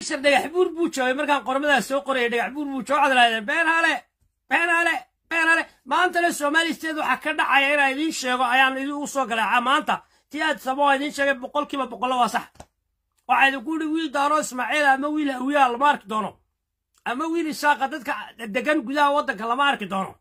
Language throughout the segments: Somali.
cashar dhagax buur buu joogay markaan qormadaas soo qorayay dhagax buur buu jooga cadlaadeen been hale been hale been hale maantana soomaalisteed waxaa ka dhacaya inaan idiin sheego ayaan idin u soo galay maanta tii aad samo waa idiin sheegay boqolkiiba boqollo waa sax waxaa idinku yidhi wiil daaro ismaaciil ama wiil hawiyaa lama arki doono ama wiil isaaqa dadka degan gudaha waddanka lama arki doono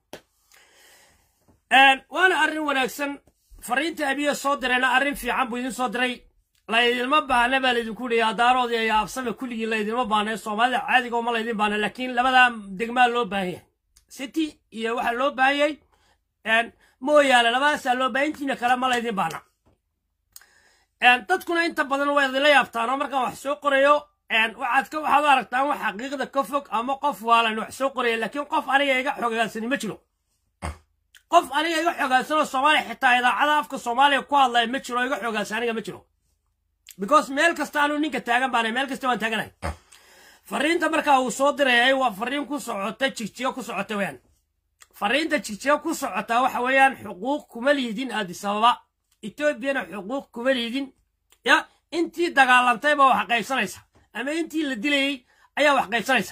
waana arrin wanaagsan fariinta abiya soo dirayna arrin fiican buu idin soo diray laydinma baahna baa laydinku yidhi adaaroodii iyo absame kulligii laydinma baahna soomaalida caadiga uma laydin baahna laakiin labadaa degmaa loo baahan yahay city iyo waxaa loo baahan yahay mooyaale labadaasaa loo baahan intiina kale ma laydin baahna dadkuna inta badan waa idinla yaabtaan oo markaan wax soo qorayo waxaad ka waxaad u aragtaan wax xaqiiqda ka fog ama qof waalan wax soo qoraya laakiin qof aniga iga xogaansani ma jiro qof aniga iga xogaansanoo soomaaliya xitaa idaacada afka soomaaliya ku hadlaya ma jiro iga xogaansan aniga ma jiro because meel kasta anuu ninka taagan baanay meel kasta waan taaganahay fariinta markaa uu soo dirayay waa fariin ku socota jigjigo ku socota weeyaan fariinta jigjigo ku socota waxa weeyaan xuquuq kuma liidin addis ababa etoobiyana xuquuq kuma liidin ya intii dagaalantay baa wax qaybsanaysa ama intii la dilayey ayaa wax qaybsanaysa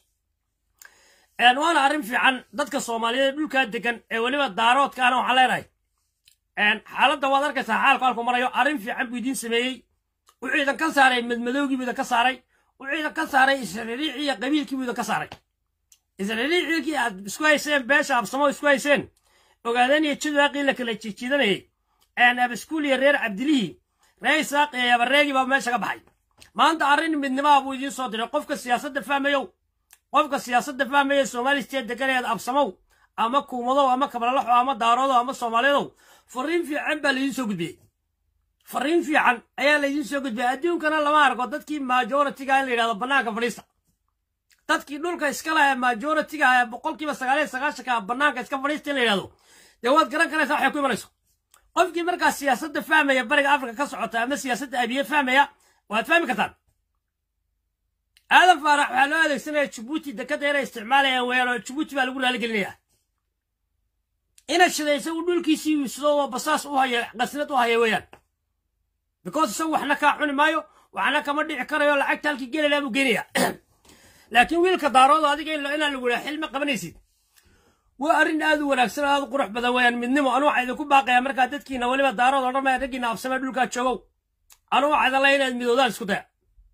waana arrin fiican dadka soomaaliyeed dhulkaa degan ee weliba daaroodkaana waxaan leenahay xaaladda waad arkaysaa xaalku halku marayo arrin fiican buu idiin sameeyey wuxuu idan ka saaray madmadowgii buu idan ka saaray wuxuu idan ka saaray israeliicii iyo qabiilkii buu idan ka saaray israeliicilkii aad isku hayseen beesha absamo isku hayseen ogaadeen iyo jidwaaqii la kala jijiidanayay abaskuul iyo reer cabdilihii reer isaaq iyo yabareegii baa meesha ka baxay maanta arrin midnimaa buu idiin soo diray qofka siyaasadda fahmayow qofka siyaasadda fahmaya soomaalisteed deganeed absamow ama kuumadow ama kablalaxo ama daaroodow ama soomaaliyadow fariin fiican baa laidiin soo gudbiyey fariin fiican ayaa laidiin soo gudbiyey adduunkana lama arko dadkii majoritiga in la yidhahdo bannaanka fadhiista dadkii dhulka iska laha majoritiga ee boqolkiiba sagaaliyo sagaashanka bannaanka iska fadhiista in la yidhahdo dee waad garan karaysaa waxay ku imanayso qofkii markaa siyaasadda fahmaya bariga afrika ka socota ama siyaasadda abiye fahmaya waad fahmi kartaan aadan faarax waxaa loo adeegsanaya jabuuti dekadda inay isticmaalayaan weeyaan oo jabuuti baa lagu raaligelinayaa ina shida isagu dhulkiisii wiisado oo basaas u haya qasnad u haya weeyaan because isagu waxna kaa cuni maayo waxna kama dhici karayo lacagta halkii gelilaa buu geenaya laakiin wiilka daaroodo adiga inaan lagu dhaha xilma qabanaysid waa arrin aad u wanaagsan oo aad u qurux badan weeyaan midnimo anu waxaa idinku baaqayaa markaa dadkiina weliba daarood oo dhan maya raggiina absamee dhulkaa joogow anu waxaa idan laya inaad midoodaan isku daya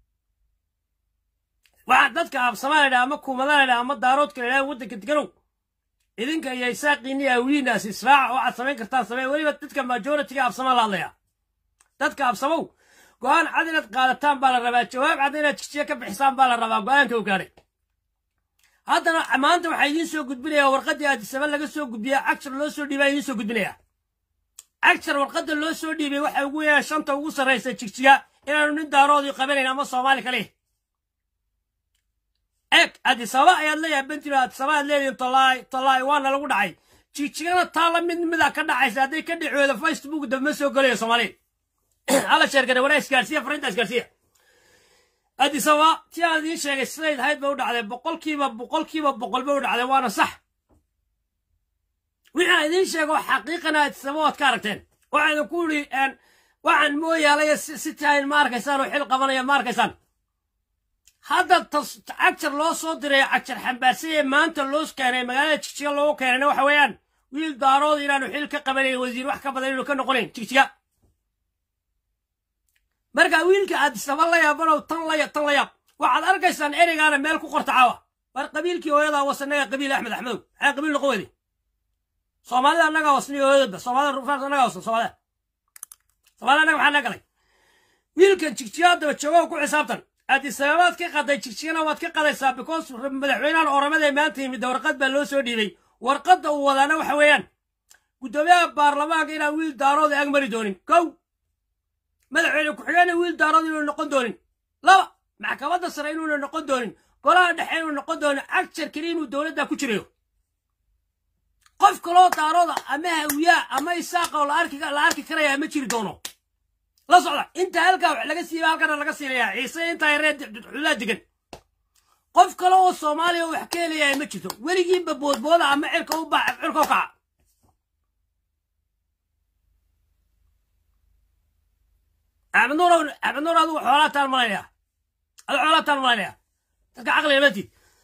waxaa dadka absamaa la dhaha ama kuumadaa la dhaha ama daaroodka la dhaha waddanka deganow idinka iyo isaaqiini awiinaas israaca waxaad samayn kartaan samee weliba dadka majoritiga absamaa la hadlaya dadka absamow go'aan cad inaad qaadataan baa la rabaa jawaab cad inaad jijiya ka bixisaan baa la rabaa go'aanka u gaadhay haddana maanta waxaa idiin soo gudbinayaa warqaddii addisaba laga soo gudbiya cagshar loo soo dhiibaa idiin soo gudbinayaa cagshar warqadda loo soo dhiibay waxa ugu yahay shanta ugu sarraysa jigjiga inaanu nin daaroodii qabanayn ama soomaali kale eeg addisaba ayaad leeyahay bentino addisaba aad leedihin tolaay tolaay waana lagu dhacay jigjigana taa la mid mida ka dhacaysa hadday ka dhicooda facebook dambma soo gelayo soomaaliya hala sheergare waraa isgaarsiya fariinta isgaarsiya addisaba tii aan idiin sheegay sidayd ahayd ba u dhacday boqolkiiba boqolkiiba boqol ba u dhacday waana sax wixii aan idiin sheego xaqiiqana addisaba waad ka aragteen waxaan idinku yidhi waxaan mooyaalaya si tahayn ma arkaysaan oo xil qabanaya ma arkaysaan hadda cagjar loo soo diray cagjar xambaarsan ee maanta loo keenay magaalada jigjiga loogu keenayna waxa weeyaan wiil daarood inaanu xil ka qabanayn wasiir wax ka badan inuu ka noqonayn jigjiga marka wiilka addisaba la yaabanow tan la tan la yaab waxaad arkaysaan ereygaana meel ku qorta caawa war qabiilkii hooyadaa wasanaga qabiil axmed axmedow maxaa qabiil noqon weyday soomaalida annagaa wasniyo hooyadaba soomaalida rufaas annagaa wasan soomaalida soomaalida annaga maxaa naga galay wiilkan jigjiga haddaba joogo ku xisaabtan addisababaad ka qaday jigjigana waad ka qadaysaa because madaxweynahan oramada maanta yimid warqad baa loo soo dhiibay warqadda uu wadaana waxa weeyaan guddoomiyaha baarlamaanka inaan wiil daarood ag mari doonin kow madaxweyne ku-xigeenna wiil daarood inuuna noqon doonin laba maxkamadda sare inuuna noqon doonin golaha dhexe inuu noqon doonin agjar keli inuu dowladda ku jirayo qof kaloo daarooda ama hawiyaa ama isaaqa oo la arki karaya ma jiri doono la socda inta halkaa wax laga siiba halkana laga siinayaa ciise intaa reer xulaa degan qof kale oo soomaaliya wax ka helayaa ma jirto weligiinba boodbooda ama cirka u baax cirka u kaca axmed nuur axmed nuur adigu xoolaa taan malaynayaa ada xoolaataan malaynaya dadka caqliga matid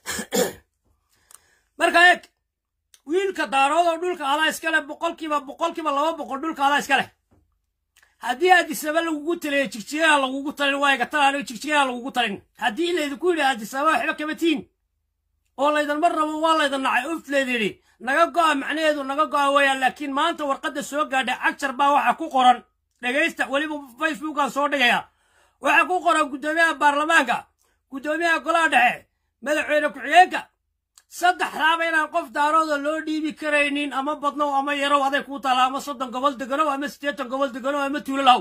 marka eeg wiilka daarood oo dhulka adaa iska leh boqolkiiba boqolkiiba laba boqol dhulka adaa iska leh haddii addisaba lagugu taliyo jigjigaha lagugu talin waayaga tal aniga jigjigaha lagugu talin haddii laydinku yidhi addisaba waxba kama tiin oo laydan mar rabo waa laydan nacay uft laydidhi naga go'a macnaheedu naga go'a weeyaan laakiin maanta warqadda soo gaadhay cagjar baa waxaa ku qoran dhegaysta weliba facebookaan soo dhigaya waxaa ku qoran guddoomiyaha baarlamaanka guddoomiyaha golaha dhexe madaxweyne ku-xigeenka saddexdaaba inaan qof daarooda loo dhiibi karaynin ama badnow ama yarow aday kuu taala ama soddon gobol deganow ama siddeetan gobol deganow ama tuulo lahow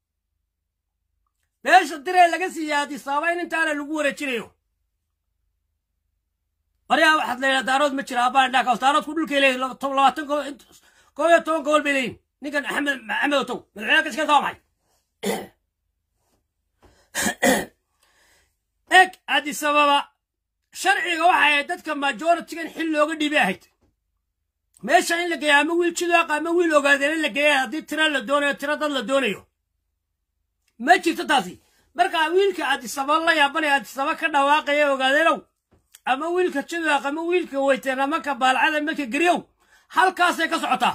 beesha diree laga siiya adisaaba in intaana lagu wareejinayo maryaa waxaad leedaha daarood ma jira abbaan dhaakaas daaroodku dhulkay leeyihin labaatan gobol koob iyo toban gobol bay leeyihin ninkan axmed maxamed otow madaxweynaha kashkeelka waa maxay eg adisababa sharciga waxa ahayd dadka majoritigan xil looga dhiibay ahayd meesha in la geeya ama wiil jidaaq ama wiil ogaadeen in la geeya haddii tira la doonayo tira dad la doonayo ma jirto taasi markaa wiilka adisaba la yaabanaya adisaba ka dhawaaqaya ogaadeenow ama wiilka jidaaq ama wiilka weyteen ama ka baalcada maka geriyow halkaasay ka socotaa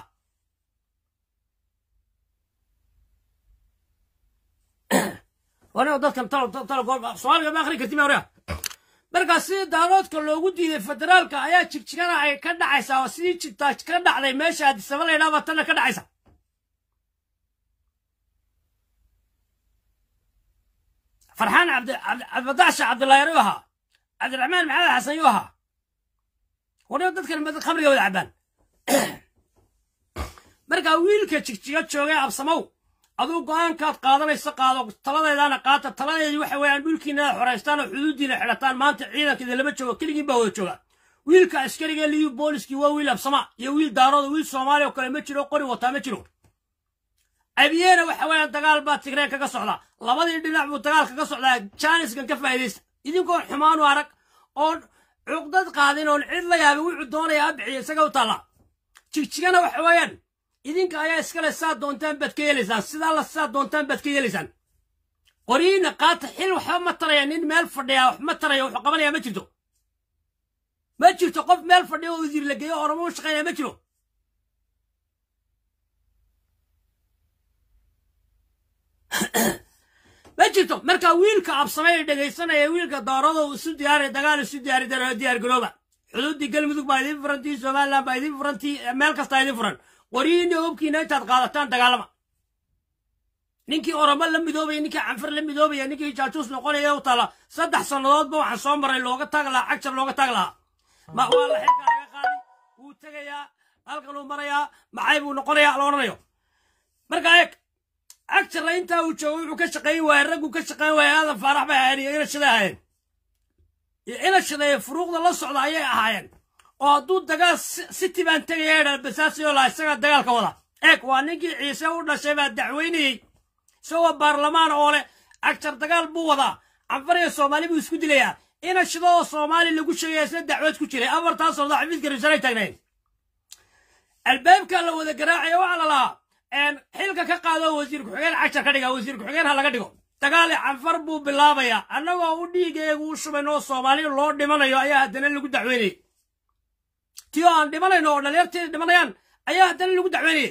wanigo dadkan soomaaliga ma akhri karti ma markaa sidii daaloodka loogu diiday federaalka ayaa jigjigana ay ka dhacaysaa oo sidii jigtaa ka dhacday meesha adisaba laydhaaba tanna ka dhacaysa farxaan cabdibadaxsha cabdullaahi yuu ahaa cabdiraxmaan maxamed xasan yuu ahaa waniba dadkan khamriga wada cabbaan markaa wiilka jigjiga joogay absamow aduu go'aankaad qaadanaysa qaado taladeedaana qaata taladeedii waxa weeyaan dhulkiina xoraystaan oo xuduuddiina xidhataan maanta ciidankeeda lama joogo keligiin baa wada jooga wiilka askariga liyu booliskii waa wiil absama iyo wiil daarooda wiil soomaaliya oo kale ma jiro qori wataa ma jiro abiyeena waxa weeyaan dagaal baa tigreen kaga socda labadii dhinac buu dagaal kaga socdaa jaaniskan ka faa'iidaysta idinkoon xumaanu arag oon cuqdad qaadin oon cid la yaabin wuxuu doonaya abixiya isaga u taalla jigjigana waxa weeyaan idinka ayaa iskale saa doontaan baad ka yeelaysaan sidaa la saa doontaan baad ka yeelaysaan qoriyiina qaata xil waxba ma taraya nin meel fadhiya wax ma taraya wuxuu qabanaya ma jirto ma jirto qof meel fadhiya oo wasiir la geeyo oramo u shaqaynaya ma jiro ma jirto marka wiilka absamay ee dhegaysanaya wiilka doorado isu diyaari dagaal isu diyaari diyaar garooba xuduuddii galmudug baa idin furantii somaliland baa idin furantii meel kastaa idin furan qoriyiinii hubkiina intaad qaadataan dagaalama ninkii oromo la midoobaya ninkii canfar la midoobaya ninkii jaajuus noqonaya u taala saddex sannadoodba waxaan soo maray looga taag lahaa cagjar looga taag lahaa ma waa la xilkaa laga qaaday wuu tegayaa halkan uu marayaa maxay buu noqonayaa la odhanayo marka eeg cagjarla intaa uu joogo wuxuu ka shaqayn waayey ragguu ka shaqayn waayey aadan faarax bay ahaayeen iyo inashaday ahaayeen iyo inashaday furuuqda la socda ayay ahaayeen oo hadduu dagaal city baan tegaya dha basaasiyo laha isagaa dagaalka wada eeg waa ninkii ciise u dhashay baa dacweynayey isagoo baarlamaan oo leh cagjar dagaal buu wadaa canfar iyo soomaali buu isku dilayaa ina shidoo soomaali lagu sheegaya isna dacwad ku jiray afartaas socda xafiiska risaanay taagnayn albaabka la wada garaacaya waxaa la lahaa xilka ka qaado wasiir ku-xigeen cagjar ka dhiga wasiir ku-xigeen ha laga dhigo dagaali canfar buu bilaabayaa annagoo u dhiigeegu u shubayn oo soomaali loo dhimanayo ayaa haddana lagu dacweynayay ti oo aan dhimanayno oo dhalinyarteeda dhimanayaan ayaa haddana lagu dacweynayay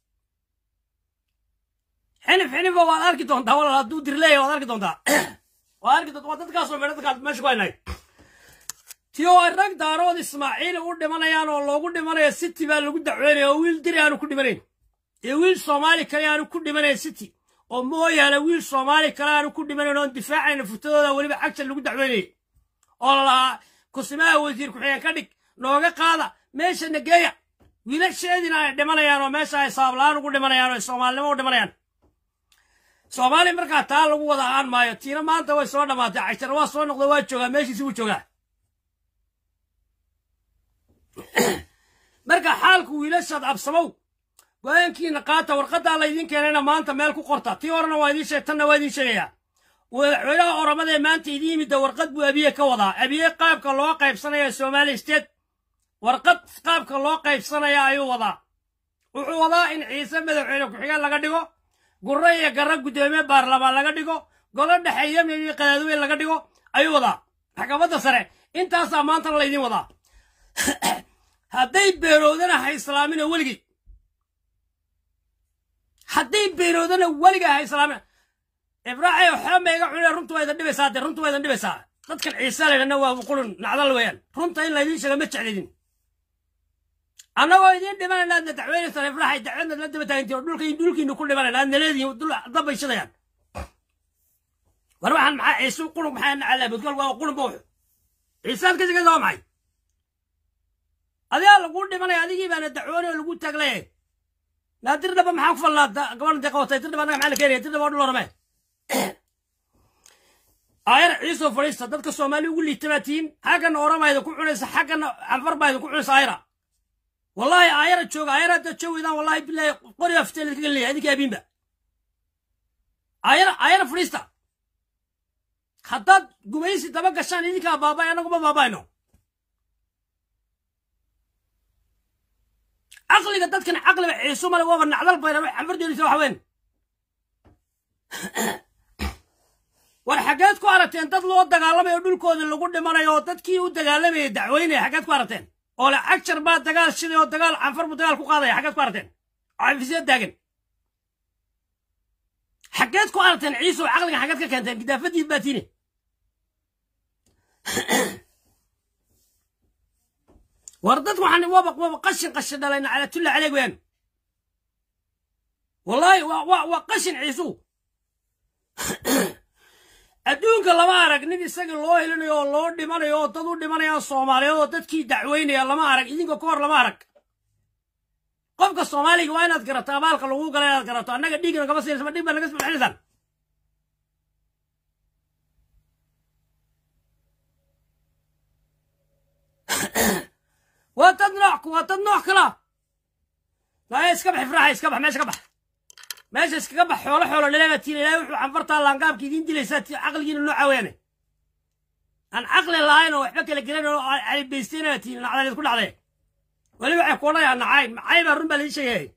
xinif xinifa waad arki doontaa walaal hadduu dirleeya waad arki doontaa waad arki doontaa waa dadkaasoo meedha dadkaas meesha ku haynay ti oo ay rag daarood ismaaciil u dhimanayaan oo loogu dhimanayo city baa lagu dacweynaya oo wiil diri aanu ku dhimanayn iyo wiil soomaali kale aanu ku dhimanayn city oo mooyaane wiil soomaali kale aanu ku dhimanayn oon difaacayna futadooda weliba cagjar lagu dacweynayay oo lalahaa kusimaha wasiir ku-xigeen ka dhig nooga qaada meesha nageeya wiilasheediina ay dhimanayaan oo meesha ay saabla-aan ugu dhimanayaan oo ay soomaalinimo u dhimanayaan soomaali markaa taa lagu wada aan maayo tiina maanta way soo dhammaatay cagjar waa soo noqda waa joogaa meeshiisi wuu joogaa marka xaalku wiilashaad absamow go-aankiina qaata warqaddaa laydin keenayna maanta meel ku qorta tii horena waa idiin sheeg tanna waa idiin sheegayaa madaxweynaha oramadaee maanta idiin yimidda warqad buu abiye ka wadaa abiye qaabka loo qaybsanaya somaali state warqad qaabka loo qaybsanaya ayuu wadaa wuxuu wadaa in ciise madaxweyne ku-xigeen laga dhigo gurre iyo garra guddoomiye baarlamaan laga dhigo golo dhexe yemen iyo qadaadweyn laga dhigo ayuu wadaa maxkamadda sare intaasaa maantana laydin wadaa hadday beeroodana ha islaamina weligii hadday beeroodana weligaa ha islaamina ibraaxay waxba ma iga cunina runtu waa idan dhibaysaa dee runtu waa idan dhibaysaa dadkan ciise laydhana waa qulun nacdal weeyaan runta in laydin sheega ma jeclidin annagoo idiin dhimanayna aadna dacweynaysaan ibraaxay dacwadna la daba taagantiin oo dhulka dhulkiinu ku dhimanayna aadna leedihin dul dabbay shidayaan war waxaan maxaa ciise qulun maxaa nacalaa budkal waa qulun bawx ciisaad ka shegaysa waa maxay adigaa laguu dhimanaya adigii baana dacwoonay oo lagu taaglaya naa dir dhaba maxaan ku falnaa gabadhan dee qabatay dir dhaba annaga maxaa la keenaya dir dhaba waa dhul orame aayar ciisoo fadhiista dadka soomaali ugu liita baa tihiin xaggana orama idinku cunaysa xaggana canfar baa idinku cunaysa aayara wallahi aayara jooga aayara haddaad joogweydaan wallahi bilaahi qoriga fiteel idinka gelinaya idinka abiinba aayara aayara fadhiista haddaad gumaysi daba gashaan idinkaa baabay annaguma baabayno caqliga dadkan caqliba ciiso male waaba nacdal baynan wax canfardoonaysa waxa weyn war xaggeed ku aragteen dad loo dagaalamayo dhulkooda lagu dhimanayo oo dadkii u dagaalamayay dacweynaya xaggeed ku aragteen oo le cagjar baa dagaal shiday oo dagaal canfar buu dagaal ku qaadaya xaggeed ku aragteen cafisya taagan xaggeed ku aragteen ciiso caqliga xaggeed ka keenteen gidaafadiid baa tiine war dad waxaan waba waba qashin qashin dhalayna calaa tulla caleeg weeyaan wallaahi waa waa waa qashin ciisu adduunka lama arag nin isaga loo helinayo oo loo dhimanayo oo dad u dhimanayaan soomaaliyeed oo dadkii dacweynaya lama arag idinka ka hor lama arag qofka soomaaliga waa inaad garato abaalka lagu gala inaad garato annaga dhiigna kama siinaysa ma dhig baa naga sbixinaysaan waa dad nooc waa dad nooc kala laya iska bax ifraaxa iska bax meesha ka bax meesha iskaga bax xoolo xoolo dhaleebaa tiina ilaahay wuxuu canfartaa laangaabka idiin dilaysaa ti caqligiina nooca weyaane aan caqli lahayn oo waxba kala gelan oo calibaystayna tiin nacdaleed ku dhacdee weli waxay ku odhanayaa nacay nacay baa run baa laii sheegayay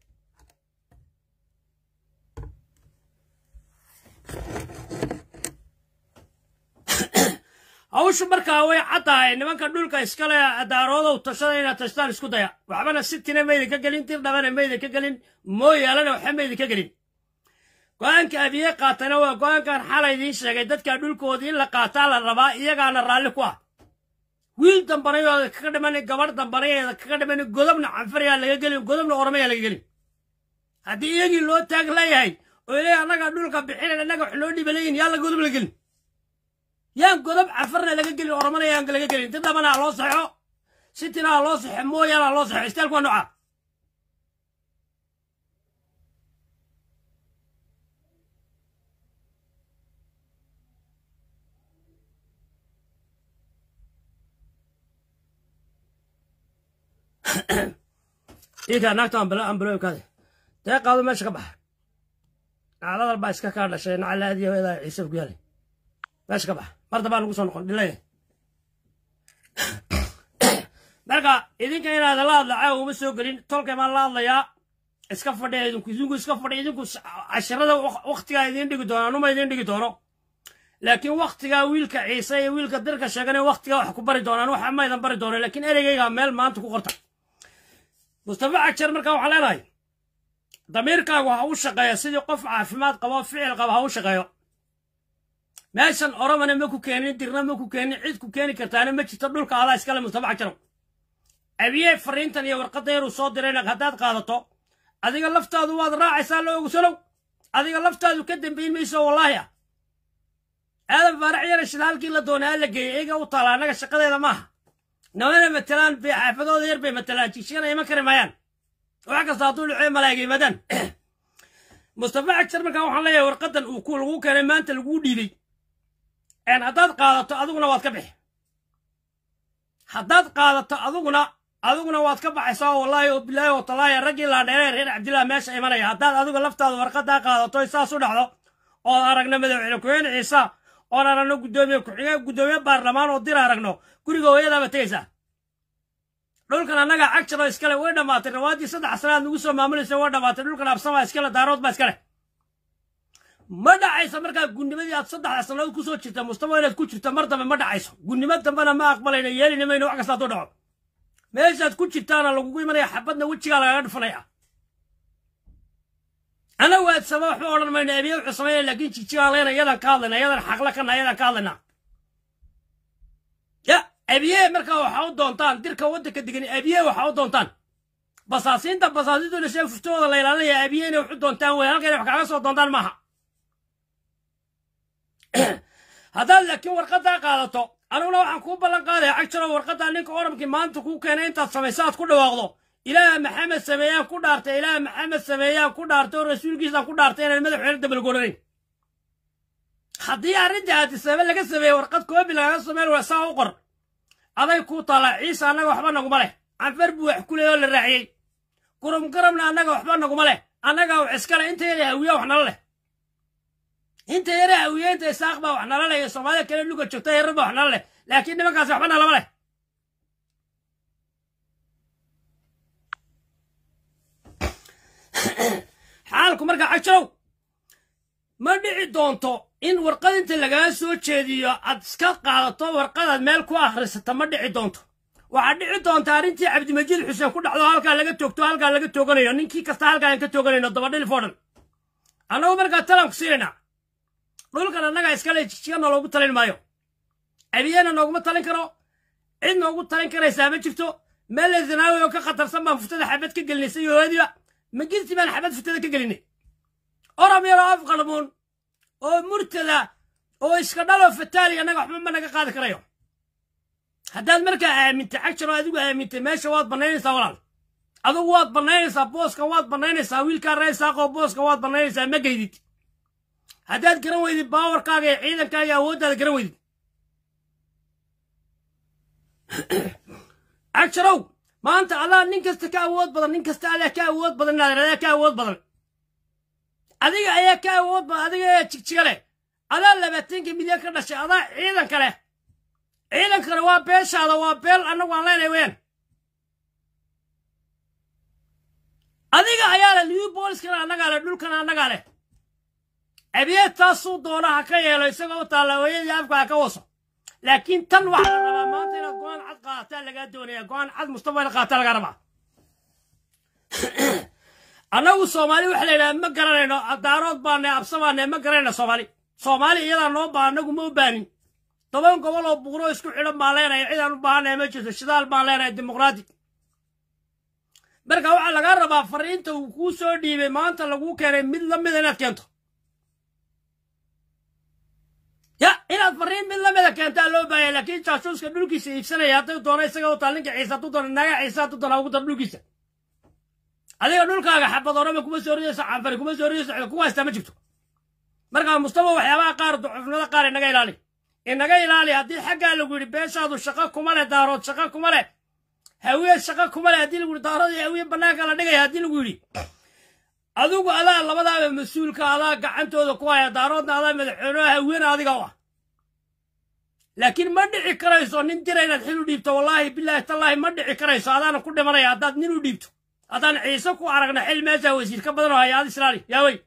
hawshu markaa way caddahay nimanka dhulka iskale daaroodow tashada inaad tashtaan isku daya waxbana sitina mayda ka gelin dir dhabana mayda ka gelin mooyaalana waxba mayda ka gelin go-aanka abiye qaatana waa go-aankan xalay idiin sheegay dadka dhulkoodii in la qaataa la rabaa iyagaana raalli ku ah wiil dambanayooda kaga dhiman gabadh dambanayeeda kaga dhiman godobna canfarayaa laga gelin godobna oramayaa laga gelin haddii iyagii loo taag leeyahay oo ilay annaga dhulka bixinayn annaga wax loo dhiba leeyihin yaa la godob la gelin yaan godob cafarna laga gelin oromana yaan laga gelin dir dhabana ha loo saxo sitina ha loo saxo mooyaana ha loo saxo istaalku waa nooca ikaa naagta ambalooyinkaade dee qaado meesha ka baxa nacladal baa iska kaa dhashay nacalaadiyo eedaa ciise ku yaalay meesha ka baxa mar dambaa nagu soo noqon dhilaya marka idinka inaad la hadla caawa uma soo gelin tolkay baan la hadlayaa iska fadhiya idinku idinku iska fadhiya idinku cashirada waktigaa idiin dhigi doono anuma idiin dhigi doono laakiin waktigaa wiilka ciise iyo wiilka dirka sheegana waktigaa wax ku bari doonaan waxa ma idan bari doono laakiin ereygaygaa meel maanta ku qorta mustafa cagjar markaa waxaan leenahay damiirkaagu ha u shaqeeyo sidii qof caafimaad qabo ficil qabo ha u shaqeeyo meeshan oromana ma ku keenin dirna ma ku keenin cid ku keeni kartaana ma jirto dhulka adaa iskale mustafa cagjarow abiye fariintan iyo warqadda yaruu soo dirayna haddaad qaadato adiga laftaadu waad raacaysaa la ogsanow adiga laftaadu ka dambayn mayso wallaahi ah aadan faarax yara shidaalkii la doonay aa la geeyey iyaga u taala annaga shaqadeeda maaha namana matalaan bay xaafadooda yar bay matalaan jigshigana iman kari maayaan wax kasta hadduu dhicee malaaga yimaadaan mustafa cagjar markaa waxaan leeyahay warqaddan uu ku lagu keenay maanta laguu dhiibay haddaad qaadato adiguna waad ka bixi haddaad qaadato adiguna adiguna waad ka baxaysaa oo wallaahi oo bilaahi oo talaahi raggii laandheeree reer cabdillah meesha imanaya haddaad adigu laftaada warqaddaa qaadato saas u dhacdo ood aragno madaxweyne ku-xigeen ciisa oon aragno guddoomiye ku-xigeen guddoomiye baarlamaan oo dir aragno guriga hooyadaaba tegaysaa dhulkan annaga cagjaro iskale way dhammaatay rawaaddii saddex sanaad nagu soo maamulaysa way dhammaatay dhulkan absamaa iskale daarood baa iskale ma dhacayso markaa gudnimadii aad saddexda sannadood ku soo jirta mustafa inaad ku jirta mar dambe ma dhacayso gudnimo dambena ma aqbalayno yeelina mayno wax kasta hadduu dhaco meeshaad ku jirtaana lagugu imanaya xabadna wejigaa lagaga dhufanaya anagu aadsama waxba odhan mayno abiye wuxuu sameynaya laakiin jigjigaan leyna iyadan ka hadlayna iyadan xaqla kana iyadan ka hadlayna ya abiye markaa waxaa u doontaan dirka waddanka degan abiye waxaa u doontaan basaasiinta basaasiintuna shee fuftooda la ilaalinaya abiye inay wax u doontaan wey halka inay wax kaaga soo doontaan maaha haddaad laakiin warqaddaa qaadato aniguna waxaan kuu ballan qaadaya cagjaro warqaddaa ninka oramkii maanta kuu keenay intaad samayso aad ku dhawaaqdo ilaah maxamed sameeyaan ku dhaartay ilaah maxamed sameeyaan ku dhaartay oo rasuulkiisaan ku dhaartay inaan madaxweyne dabalgooranayn haddii arrintii aadisabe laga sameeyey warqad koobi lagaga sameen waa saa u qor aday kuu taallaa ciise annaga waxba naguma leh canfar buu wax ku leey oo la raaciyey gurum garabna annaga waxba naguma leh annagaa wax iskale inta yara hawiya wax nala leh inta yara hawiye inta isaaq baa wax nala leh iyo soomaalida kale luga joogta yarar baa wax nala leh laakiin nimankaasi waxba nalama leh xaalku markaa cajirow ma dhici doonto in warqad inta lagaa soo jeediyo aad iska qaadato warqadaad meel ku akhrisata ma dhici doonto waxaa dhici doonta arrintii cabdimajiid xuseen ku dhacdo halkaa laga toogto halkaa laga tooganayo ninkii kasta halkaa aan ka tooganayno dabadhilif oo dhan annagu markaa talaan ku siinaynaa dhulkan annagaa iskale jijigana loogu talin maayo abiyena nooguma talin karo cid noogu talin karaysaa ma jirto meel zanaawi oo ka khatarsan baan furtada xabad ka gelinay iyo hoadiba magirti baan xabad furtada ka gelinay oram yaroo af qalmuun oo murtada oo iska dhaloo fataali annaga waxba ma naga qaadi karayo haddaad markaa aamintay cagjaro adigu aamintay meesha waad bannaynaysaa walaal adugu waad bannaynaysaa booska waad bannaynaysaa wiilkaa reesaaqoo booska waad bannaynaysaa ma geydid haddaad garan weydid baawarkaaga iyo ciidankaaga iyo awooddaada garan weydid cagjarow maanta adaa nin kasta ka awood badan nin kasta adaa ka awood badan inaad adaa ka awood badan adiga ayaa ka awood badan adiga ayaa jigjiga leh adaa labaatanka milyan ka dhashay adaa ciidanka leh ciidankana waa beeshaada waa beel annagu aan leenahay weyaan adiga ayaa leh liyu booliskana annagaa leh dhulkana annagaa leh abiyeed taasuu doona ha ka yeelo isagoo u taalla hooyadii afka ha ka waso laakiin tan waxaa la rabaa maanta inaad go-aan cad qaadataa lagaa doonaya go-aan cad mustafa ina qaadataa lagaa rabaa annagu soomaali waxa la yidhaha ma garanayno daarood baane absabaane ma garanayno soomaali soomaali iyadaa noo baa annagu ma u baanin toban gobol oo buuro isku xidhan baan leenahay cidaan u baahanaya ma jirto shidaal baan leenahay dimuqraati marka waxaa lagaa rabaa fariinta uu kuu soo dhiibay maanta laguu keenay mid la mida inaad keento ya inaad fariin mid la mida keentaa loo baahaya laakiin jaashuuska dhulkiisa iibsanaya hadday doono isaga u taa ninka ciise hadduu doono naga ciise hadduu doono ugu dar dhulkiisa adiga dhulkaaga xabad orama kuma soo ridayso canfari kuma soo ridayso kuwa haystaa ma jirto markaa mustafa waxyaabaha qaar ducufnimada qaar inaga ilaali inaga ilaali haddii xaggaa lagu yidhi beeshaadu shaqo kuma leh daarood shaqo kuma leh hawiye shaqo kuma leh haddii lagu yidhi daarood iyo hawiye bannaanka la dhigaya haddii lagu yidhi adigu adaa labadaaba mas-uulka adaa gacantooda ku haya daaroodna adaa madaxweyneha hawiyena adiga u ah laakiin ma dhici karayso nin dira inaad xil u dhiibto wallaahi bilaahi tallaahi ma dhici karayso adaana ku dhimanaya haddaad nin u dhiibto haddaan ciise ku aragna xil meesha wasiir ka badan oo haya ad islaali yaa wey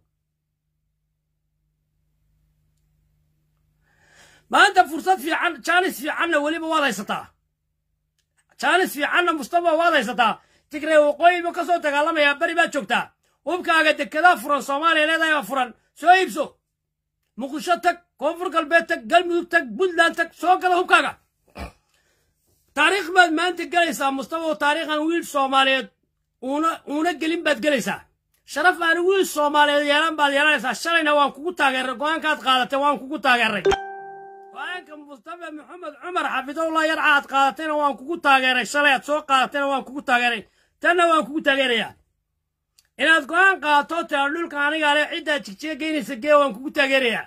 maanta fursad fiican jaanis fiicanna weliba waad haysataa jaanis fiicanna mustafa waad haysataa tigree waqooyiba ka soo dagaalamayaa beri baad joogtaa hubkaaga dekedaa furan soomaaliya leedahay baa furan soo iibso muqdisho tag koonfur galbeed tag galmudug tag puntland tag soo gada hubkaaga taariikh baad maanta gelaysaa mustafa oo taariikhan wiil soomaaliyeed uuna uuna gelin baad gelaysaa sharaf aan wiil soomaaliyeed yeelan baad yeelanaysaa shalayna waan kugu taageeray go-aankaad qaadatay waan kugu taageeray go-aanka mustafa maxamed cumar xafidowlah yarca aad qaadatayna waan kugu taageeray shalay aad soo qaadatayna waan kugu taageeray tanna waan kugu taageerayaa inaad go-aan qaadato tira dhulka anigaa le ciddaad jigjiga geynaysa gee waan kugu taageerayaa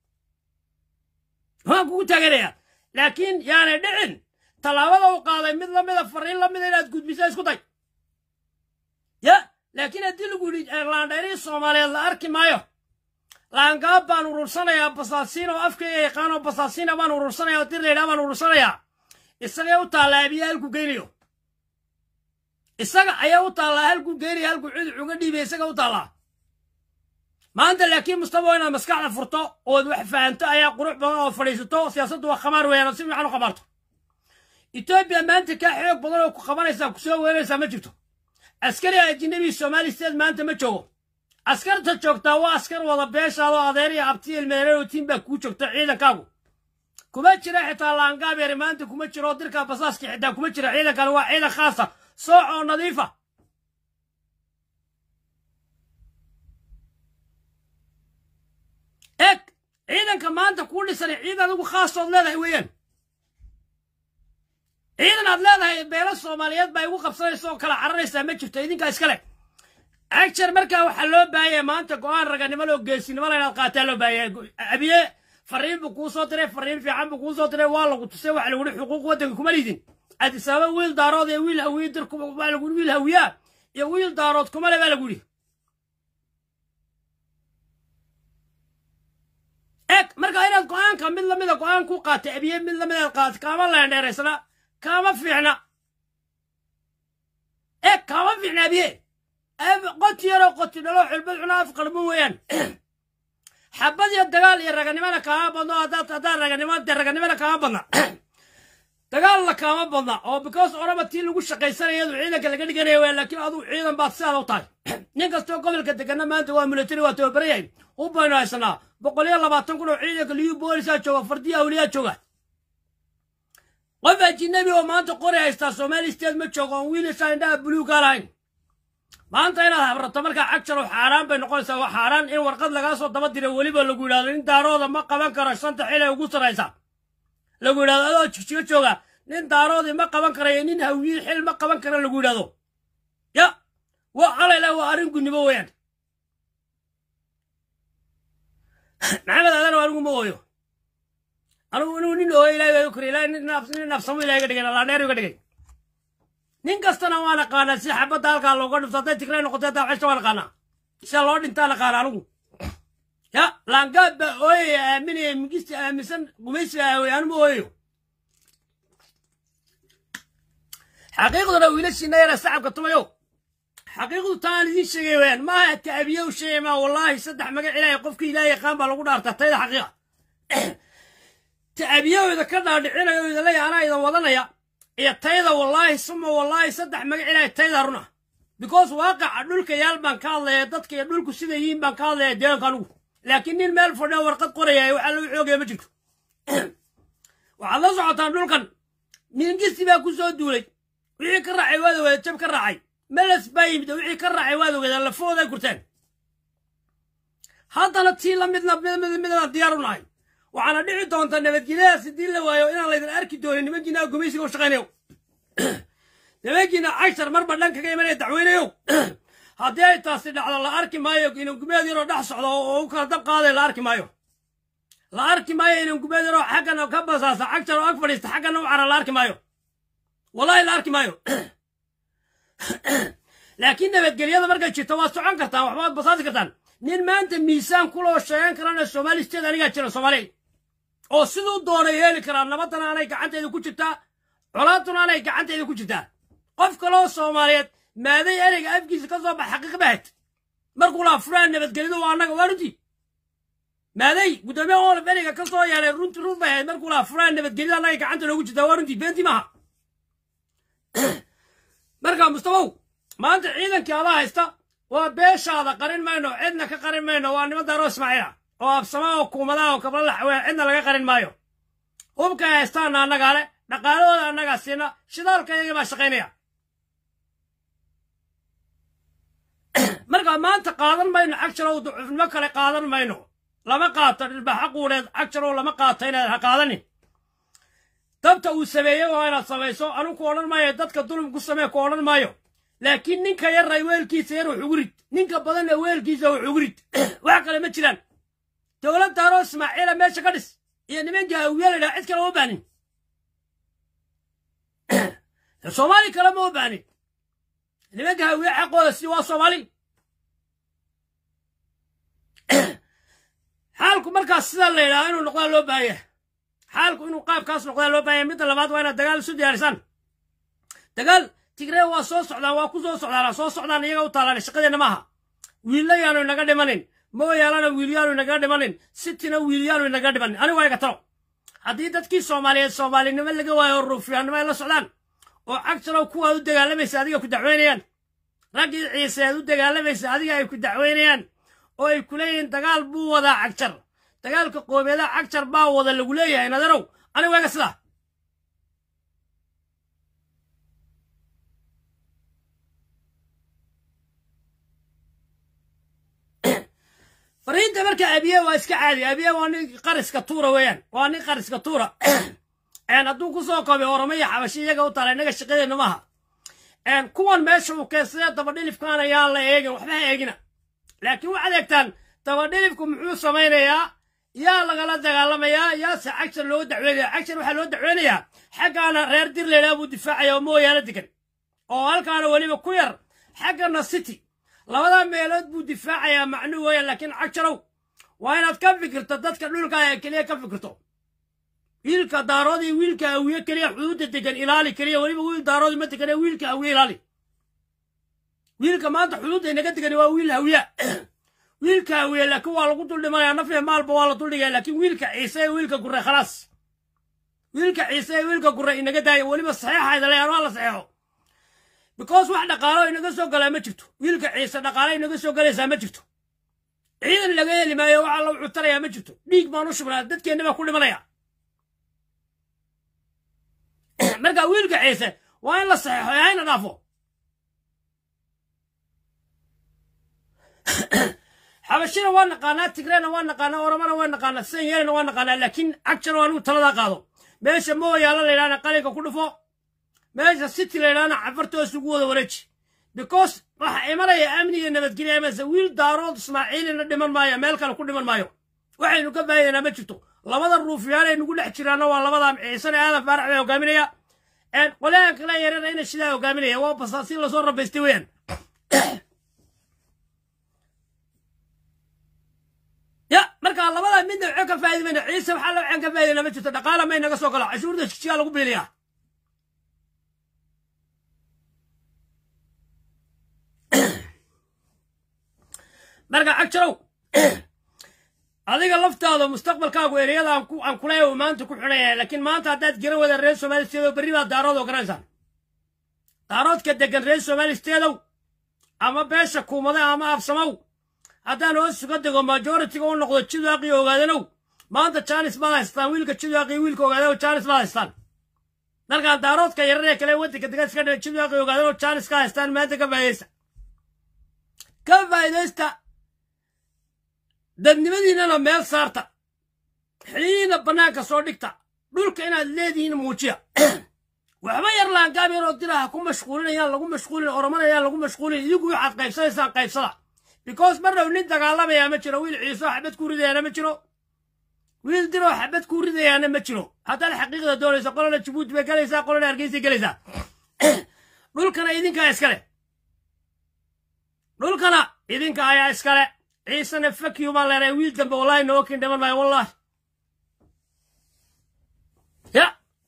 waan kugu taageerayaa laakiin yaanay dhicin tallaabada u qaaday mid lamida fariin lamida inaad gudbisa isku day ya laakiin haddii lagu yidhi laandheerihii soomaaliyeed la arki maayo laangaab baan urursanayaa basaasiin oo afkayga yaqaan oo basaasiina baan urursanayaa oo dir laydhaa baan urursanayaa isagay u taallaa abiya halku geynayo isaga ayaa u taallaa halkuu geynayo halkuu cid uga dhiibay isaga u taallaa maanta laakiin mustafa inaad maskaxda furto ood wax fahanto ayaa qurux badan oo fadhiisato siyaasaddu waa khamaar weeyaan si fiican u khamaarto etoobiya maanta kaa xoog badan oo ku qabanaysaa kusoo weeraysaa ma jirto askari ajinabi soomaali steed maanta ma joogo askarta joogtaa waa askar wada beeshaado adeer iyo abti ilmeereero tiin baa kuu joogta ciidankaagu kuma jira xitaa laangaabeeri maanta kuma jiro dirka basaaska xitaa kuma jira ciidankan waa ciidan khaasa sooc oo nadiifa eg ciidanka maanta kuu dhisan ciidan adigu khaasood leedahay weeyaan ciidan aad leedahay beelo soomaaliyeed baa igu qabsanaysa oo kala cararaysaa ma jirto idinkaa iskale agjar markaa waxaa loo baahaya maanta go-aan raganimo loo geesinimo la inaad qaataa loo baahaya abiye fariin buu kuu soo diray fariin fiican buu kuu soo diray waa lagu tusay waxa lagu xuquuq waddanka kuma lidin adisababa wiil daarood iyo wiil hawiye dir waa lagu wiil hawiyaa iyo wiil daarood kuma le baa lagu yidhi eg markaa inaad go-aanka mid lamida go-aan ku qaatay abiye mid lamida aad qaatay kaama leendheeraysana kaama fiicna eg kaama fiicna abiye qoti yaroo qoti dhalo xulbad cuna af qarbo weeyaan xabad iyo dagaal iyo raganimana kaama badno haddaad haddaad raganimo dee raganimana kaama badna dagaalna kaama badna oo because oraba tii lagu shaqaysanaya iyadu ciidanka laga dhiganaya weya laakiin aduu ciidan baad sidaada u tahay nin kastoo gobolka degana maanta waa military waa tababaran yahay u baynu haysanaa boqol iyo labaatan kun oo ciidanka liyu boolisaa jooga fardiya awliyaa jooga qof ajinabi oo maanta qori haystaa somali state ma joogo oon wiilashaa indhaha buluugaa lahayn maanta inaad habrato markaa cagjarow xaaraan bay noqonaysaa waa xaaraan in warqad lagaa soo daba diray weliba lagu yidhahdo nin daarooda ma qaban karo shanta xil ee ugu sarraysa lagu yidhahdo adoo jigjiga jooga nin daaroodii ma qaban karayo nin hawiye xil ma qaban kara lagu yidhahdo ya waa calayla waa arrin gunnimo weeyaan maxamed adan anigu ma ooyo anigu anigu nin ooyo ilahay baa koriy ilahay nin nafsamo ilahay ga dhigay laandheer ga dhigay nin kastana waan aqaanaa si xabadda halkaa looga dhifto hadday tigray noqotay haddaa ceshta waan aqaanaa sida loo dhintaan aqaana anigu ya laangaad baa ooyaya aaminaya migista aaminsan gumaysi aawey anuma ooyayo xaqiiqduna wiilashiina yara sacabka tumayo xaqiiqdu taan idiin sheegay weyaan maaha ta'abiye u sheegay maa wallaahi saddex magac ilaahay qofkii ilaahay yaqaan baa lagu dhaartaa tayda xaqiiqa ta'abiyahooda ka dhaadhicinayo idinley anaa idan wadanaya iyo tayda wallaahi suma wallaahi saddex magac ilaahay tayda runa because waaqaca dhulka yaal baan ka hadlaya dadka iyo dhulku sida yihiin baan ka hadlaya deeganka anugu laakiin nin meel fadhiyo warqad qoraya waxaa lagu xoogaya ma jirto waxaad la socotaan dhulkan mingisti baa ku soo duulay wixii ka raacay waad ogeeda jab ka raacay meles baa yimid wixii ka raacay waad ogeeda lafooday gurteen haddana tii la midna midna diyaar u nahay waxaana dhici doonta nabadgelyadaas haddii la waayo inaan laydin arki doonin nimankiina gumaysiga u shaqaynayo nimankiina cashar marba dhan kaga imanaya dacweynayow haddii ay taasi dhacdo la arki maayo inan gumeed yaroo dhex socdo oo u kala dab qaaday la arki maayo la arki maayo inan gumeed yaroo xaggana ka basaasa cagjar oo ag fadhiista xaggana u cara la arki maayo wallahi la arki maayo laakiin nabadgelyada markay jirto waad socon kartaan waxbaad basaasi kartaan nin maanta miisaan kuloo sheegan karana soomaali steed anigaa jira soomaaliya oo siduu doonay yeeli karaa nabadana anay gacanteeda ku jirtaa colaaduna anay gacanteeda ku jirtaa qof kaloo soomaaliyeed maaday ereyga afkiisa ka soo bax xaqiiq bahed markuu laha furaan nabadgelyadu waa annaga waa runtii maaday guddoomiya olaf ereyga ka soo yeelay runtii run bay ahayd markuu laha furaan nabadgelyada annaga gacanta noogu jirtaa waa runtii beentii maaha marka mustafow maanta ciidankii adaa haysta waa beeshaada qarin mayno cidna ka qarin mayno waa niman daaro ismaaciila oo absama oo kuumadaha oo kabla laxwee cidna laga qarin maayo hubkay haystaana annagaa le dhaqaalahooda annagaa siina shidaalka iyagii baa shaqaynaya marka maanta qaadan mayno cagjarow ducufnimo kale qaadan mayno lama qaato dhilbaxa quureed cagjarow lama qaato inaad ha qaadanin dabta uu sameeyey waa inaad samayso anigu ku odhan maayo dadka dulum ku samee ku odhan maayo laakiin ninka yarray weelkiisa yar wax ugu rid ninka badanna weelkiisa wax ugu rid wax kale ma jiraan dowlad daaroo ismaaciila meesha ka dhis iyo nimanka hawiya la yidhaha cid kale uma baanin soomaali kale ma u baanin nimanka hawiye xaqooda si waa soomaali xaalku markaas sidaa la yidhaha inuu noqdaa loo baahanya xaalku inuu qaabkaas noqdaa loo baahanya midda labaad waa inaad dagaal isu diyaarisaan dagaal tigree waa soo socdaan waa ku soo socdaan soo socdaan iyaga u taalaan shaqadeenna maaha wiilla yaanu inaga dhimanin mooyaalana wiilyaanu inaga dhimanin sitina wiilyaanu inaga dhimanin anigu waa iga talo haddii dadkii soomaaliyeed soomaalinimo laga waayo oo ruufyaannimo ay la socdaan oo cagtalow kuwaad u dagaalamaysa adiga ku dacweynayaan raggii ciise aad u dagaalamaysa adiga ay ku dacweynayaan oo ay ku leeyihiin dagaal buu wadaa cagjar dagaalka qoomeedaha cagjar baa wada lagu leeyahay nadarow anigu waa iga sidaa fariinta marka abiye waa iska caadi abiye waa nin qariska tuura weeyaan waa nin qariska tuura hadduu kusoo koobay oromaya xabashi iyaga u tala innaga shaqadeena maaha kuwan meesha uu keensadee dabadhilifkaan ayaan la eegin waxba ha eegina laakiin waxaad eegtaan dabadhilifku muxuu samaynayaa yaa lagala dagaalamayaa yaase cagshar loo dacweynaya cagshar waxaa loo dacweynayaa xaggaana reer dirleylaa buu difaacaya oo mooyaalo degan oo halkaana weliba ku yar xaggana city labada meelood buu difaacayaa macnuu weeyaan laakiin cagjarow waa inaad ka fikirto dadka dhulka ee keliya ka fikirto wiilka daarood iyo wiilka awiye keliya xuduudda degan ilaali keliya weliba wiil daarood ma degan ee wiilka awiye ilaali wiilka maanta xuduudda inaga degan waa wiil hawiya wiilka hawiye laakiin waa lagu dul dhimanayaa nafya maalba waa la duldhigaya laakiin wiilka ciise ee wiilka gure khalaas wiilka ciise ee wiilka gure inaga daaya weliba saxeexayda leeyaan waa la saxeexo because wax dhaqaalo inaga soo galaa ma jirto wiilka ciise dhaqaalo inaga soo galaysaa ma jirto ciidan laga heli maayo waxaa lagu cutarayaa ma jirto dhiig baan u shubnaa dadkeenna baa ku dhimanaya marka wiilka ciise waa in la saxeexo ee hayna dhaafo xabashina waa naqaanaa tigrena waa naqaanaa oromana waa naqaanaa sanyelina waa naqaanaa laakiin cagjar waa anigu taladaa qaado meesha mooyaala la yidhahna qalinka ku dhufo meesha city la yidhahna cafartoos ugu wada wareeji because waxa imanaya amni iyo nabadgelya amase wiil daarood ismaaciilina dhiman maayo meel kale ku dhiman maayo waxaynu ka faa'idaynaa ma jirto labada ruufyaan ay nugu dhex jiraanna waa labada ciisana aadan faarax bay hogaaminaya qolyahan kale yarana ina shidaa hogaaminaya waa basaasi lasoo rabaystay weeyaan ya marka labadaa midna waxo ka faa'idi mayna ciise waxaa la waxaan ka faa'idaynaa ma jirto dhaqaala may naga soo galo cashuurda jijigaa lagu biiliyaa marka cagjarow adiga laftaada mustaqbalkaagu ereyada aan kuleeya maanta ku xidhaya laakiin maanta haddaad garan wada reer somaali steedow berri baad daarood oo garanaysaan daaroodka degan reer somaali steedow ama beesha kuumade ama absamow haddaan hoos suga dego majoritiga u noqdo jidwaaqii ogaadanow maanta jaanis baad haystaan wiilka jidwaaqii wiilka ogaadanow jaanis baad haystaan markaan daaroodka yararee kale waddanka degan iska dhiga jidwaaqii ogaadanow jaanis ka haystaan maanta ka faa'idaysta ka faa'idaysta dadnimadiinnana meel saarta xiliyiina bannaanka soo dhigta dhulka inaad leedihiin muujiya waxba yar laangaab yaroo diraha ku mashquulinayaan lagu mashquulin oromanayaan lagu mashquulin idigu waxaad qaybsanaysaan qaybsada because marnhow nin dagaalamayaa ma jiro wiil ciiso xabad kuu ridayaana ma jiro wiil diroo xabad kuu ridayaana ma jiro haddaad xaqiiqda doonaysa qolana jabuuti bay galaysaa qolana hargeysay galaysaa dhulkana idinkaa iskale dhulkana idinka ayaa iskale ciisena fakiyu baan leenahay wiil dambe wallahi noo kin dhiman maayo wallahi ya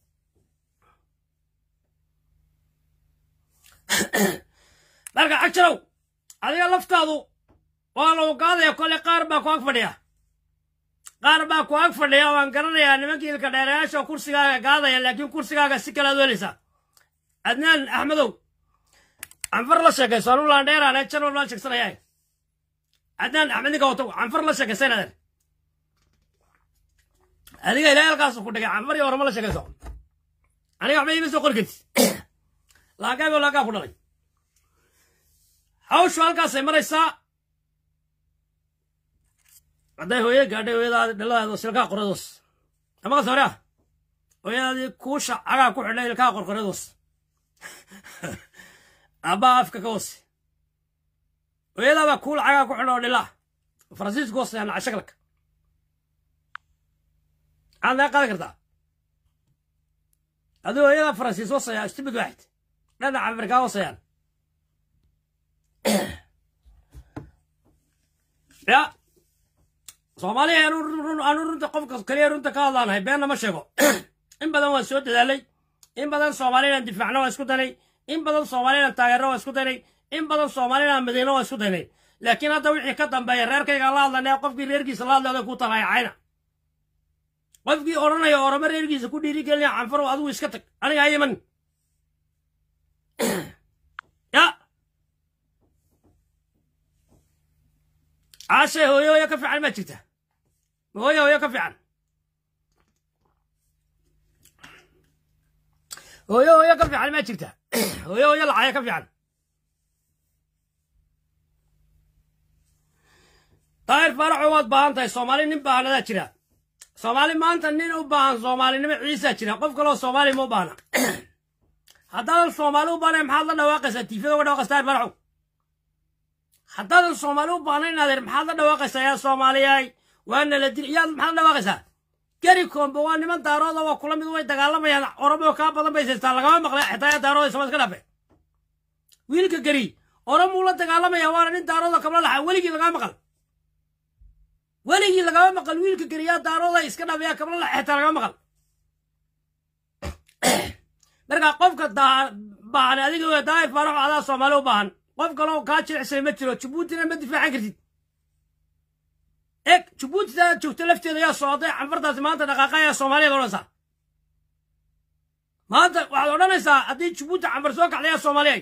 marka cagjarow adiga laftaadu waa lagu gaadaya kole qaar baa ku ag fadhiya qaar baa ku ag fadhiya waan garanayaa nimankii ilka dheerayaasha kursigaaga gaadaya laakiin kursigaaga si kale aad welaysaa adnaan axmedow canfar la sheekayso anu laandheeraane janwal baan sheegsanayaa adnaan axmed ninka wato canfar la sheekaysa inaadeen adiga ilaa halkaasu ku dhigay canfar iyo oramo la sheekayso aniga waxba iima soo qori karti laagaabo laagaa ku dhalay hawshu halkaasay maraysaa hadday hooye gaadhay hooyadaadi dhaladeedo silkaa qoradoos amaqas hore ah hooyadaadii kuusha cagaa ku xidhay ilkaa qorqoradoos abbaa afka ka hoose hooyadaabaa kuul cagaa ku xidha oo dhilaa faransiisku hoosayaan cashagalka maxaad naga qaadan kartaa aduu hooyadaa faransiis hoosaya istibid waaxid dhanaca afrikaa hoosayaan ya soomaaliya aanu runta qofka keliya runta ka hadlaanahay beenna ma sheego in badan waan soo dadaalay in badan soomaaliyaan difaacno waa isku danay in badan soomaaliyaan taageerno waa isku daynay in badan soomaaliyaan madiino waa isku daynay laakiin hadda wixii ka dambeeya reerkayga la hadlanaya qofkii reerkiisa la hadlay ku talaayacayna qofkii odhanaya oramo reerkiisa ku dhiirigelinaya canfarow adigu iska tag aniga hayaman ya caashe hooyo hooyo ka fiican maa jirta hooyo hooyo ka fiican hooyo hooyo ka fiican maa jirta hooyo hooyo lacaya ka fiican daahir faaraxo waad baahan tahay soomaali nin baahanadaa jira soomaali maanta nin u baahan soomaalinimo ciisaa jira qof kaloo soomaali ma u baahna haddaadan soomaali u baahnayn maxaad la dhawaaqaysaa tiifada uga dhawaaqaysa daahir faaraxo haddaadan soomaali u baahnayn adeer maxaad la dhawaaqaysaa yaa soomaaliyaay waana la dil yaad maxaad la dhawaaqaysaa geri koombe waa niman daarooda waa kula mid way dagaalamayaan oromo kaa badan bay saystaan lagama maqlay xitaa yaa daarooda sama iska dhafe wiilka geri oromuu la dagaalamaya waana nin daarooda kabla laxa weligii lagama maqal weligii lagama maqal wiilka geriyaa daarooda iska dhabeya kabla laxa xitaa lagama maqal marka qofka baahan adiga w daahir faaraxo adaa soomaali u baahan qof kaloo kaa jilicsay ma jiro jabuutina ma difaacan kartid eg jabuuti taa joogto lafteeda yaa socday canfartaasi maanta dhaqaaqa ayaa soomaaliyaad odhanaysaa maanta waxaad odhanaysaa haddii jabuuti canfar soo kacda yaa soomaaliyay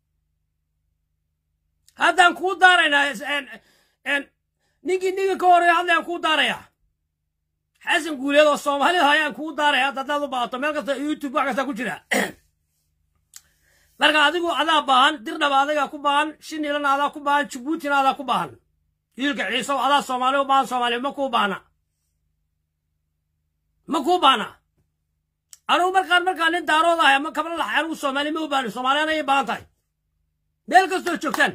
haddaan kuu daaraynaa ninkii ninka ka horeeya hadlayaan kuu daarayaa xasan guuleed oo soomaalida ayaan kuu daaraya hadda haddaad u baahato meel kasta youtube wax kasta ku jira marka adigu adaa baahan dirdhaba adigaa ku baahan shinilana adaa ku baahan jabuutina adaa ku baahan wiilka ciisow adaa soomaali u baahan soomaaliya ma kuu baahna ma kuu baahna anugu markaan markaan nin daarood ahay ama kabla laxay anugu soomaali ma u baahni soomaaliyana ay baahan tahay meel kastoo joogtaan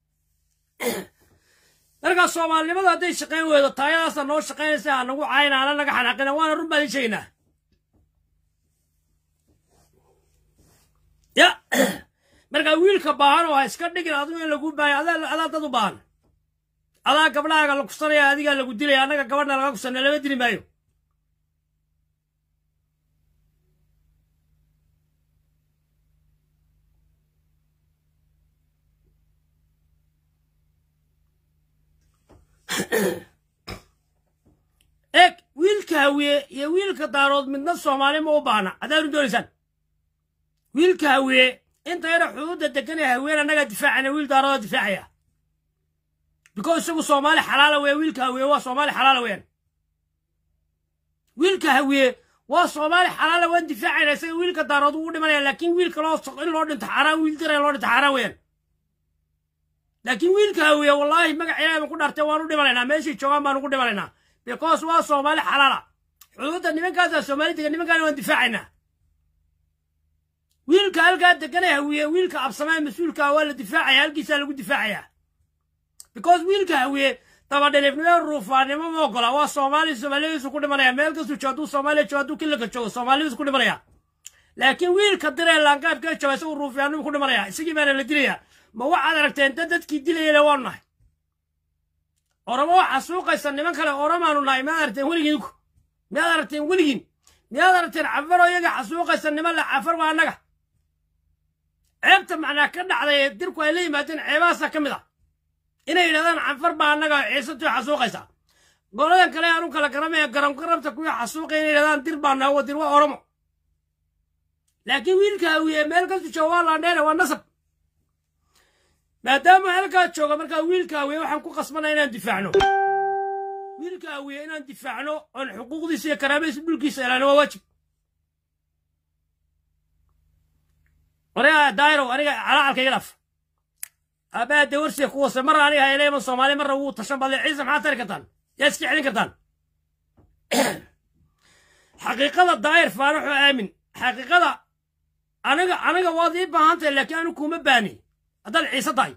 markaa soomaalinimada hadday shaqayn weydo taayadaasa noo shaqaynaysa ha nagu cayna ana naga xanaaqina waana run baan sheegaynaa ya markaa wiilka baahan oo ha iska dhigin adigu in lagu baahay adaa dad u baahan adaa gabdhahaaga la kusanaya adigaa lagu dilaya annaga gabadhna laga kusanna lama dili maayo eeg wiilka hawiye iyo wiilka daarood midna soomaali ma u baahna haddaanu doonaysaan wiilka hawiye inta yara xuduudda deganee haween annagaa difaacana wiil daarooda difaacaya biko isagu soomaali xalaala weya wiilka hawiye waa soomaali xalaala weyaan wiilka hawiye waa soomaali xalaala waan difaacayna isaga wiilka daarood ugu dhimanaya laakiin wiilka loo in loo dhinto xaaraan wiil dira loo dhinto xaaraan weyaan laakiin wiilka hawiye wallaahi magac ilaahay baan ku dhaartay waan u dhimanaynaa meeshii joogaan baan ugu dhimanaynaa because waa soomaali xalaala xuduudda nimankaasaa soomaali degan nimankaana waan difaacaynaa wiilka halkaa deganee hawiye wiilka absamee mas-uulkaa waa la difaacaya halkiisaa lagu difaacayaa because wiilka hawiye dabadhilifnimo ruufaannimo ma ogola waa soomaali soomaaliyadiisu ku dhimanaya meel kastuu joogo hadduu soomaaliya joogo hadduu kilaka joogo soomaaliyadiisu ku dhimanaya laakiin wiilka diree laangaabkee jooga isagu ruufiyaannimo ku dhimanaya isagii baana la dilaya ma waxaad aragteen dad dadkii dilayale waanu nahay oromo waxaa suuqaysa niman kale oromaanu nahay miyaad aragteen weligiinku miyaad aragteen weligiin miyaad aragteen cafaroo iyaga xasuuqaysa niman le cafar waa annaga ceebta macnaa ka dhacday ee dirku ay la yimaadeen ceebahaasaa ka mid ah inay yidhahdaan canfar baa annaga ciisatuu xasuuqaysa goladan kale aanu kala garamaya garamgarabta kuwii xasuuqaya inay yidhahdaan dir baa naawo dir waa oromo laakiin wiilka hawiye meel kastu jooga waa laandheere waa nasab maadaama halkaa jooga markaa wiilka hawiye waxaan ku qasbanaa inaan difaacno wiilka hawiye inaan difaacno oon xuquuqdiisa iyo karaamadiisa dhulkiisa ilaano waa waajib aniga dairow aniga calacalka iga dhaaf aabbaha dee warsiga ku wasa marna aniga hayleema soomaali marna wuu tashan badle ciise maxaad tari kartaan yaa iska celin kartaan xaqiiqada daayir faaraxoo aamin xaqiiqada aniga aniga waad ii baahan tahay laakiin anigu kuma baani haddaad ciise tahay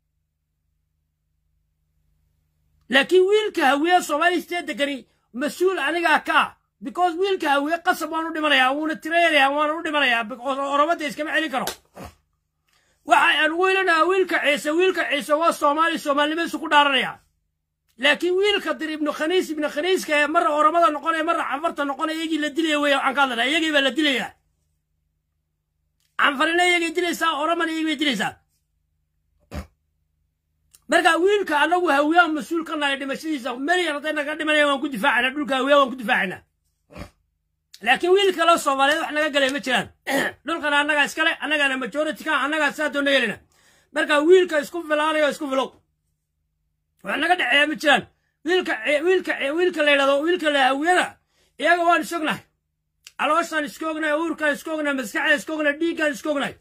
laakiin wiilka hawiye soomaaliya istee degani mas-uul anigaa ka ah because wiilka hawiye qasab waan u dhimanayaa wuuna tiraynayaa waana u dhimanayaa oromada iskama celin karo waxa aan ugu ilanayaa wiilka ciise wiilka ciise waa soomaali soomaalinimadiisu ku dhaaranaya laakiin wiilka dir ibnu khaniis ibnu khaniiska ee marra oromada noqonaya marra canfarta noqonaya iyagii la dilaya weya waxaan ka hadlanaa iyagii baa la dilayaa canfarina iyagay dilaysaa oromana iyagii bay dilaysaa marka wiilka annagu hawiyaan mas-uul ka nahay dhimashadiisa meliyan hadday naga dhimanaya waan ku difaacana dhulka hawiyaa waan ku difaacana laakiin wiil kaleo soomaaliyeed wax naga galay ma jiraan dhulkana annagaa iskale annagana majority ka annagaa saa doona yeelina marka wiilka isku filaanayo isku filow wax naga dhexeeya ma jiraan wiilka wiilka wiilka la yidhahdo wiilka la hawiyana iyaga waan isognahay calooshaan iska ognahay uurkaan iska ognahay maskaxdaan iska ognahay dhiiggaan iska ognahay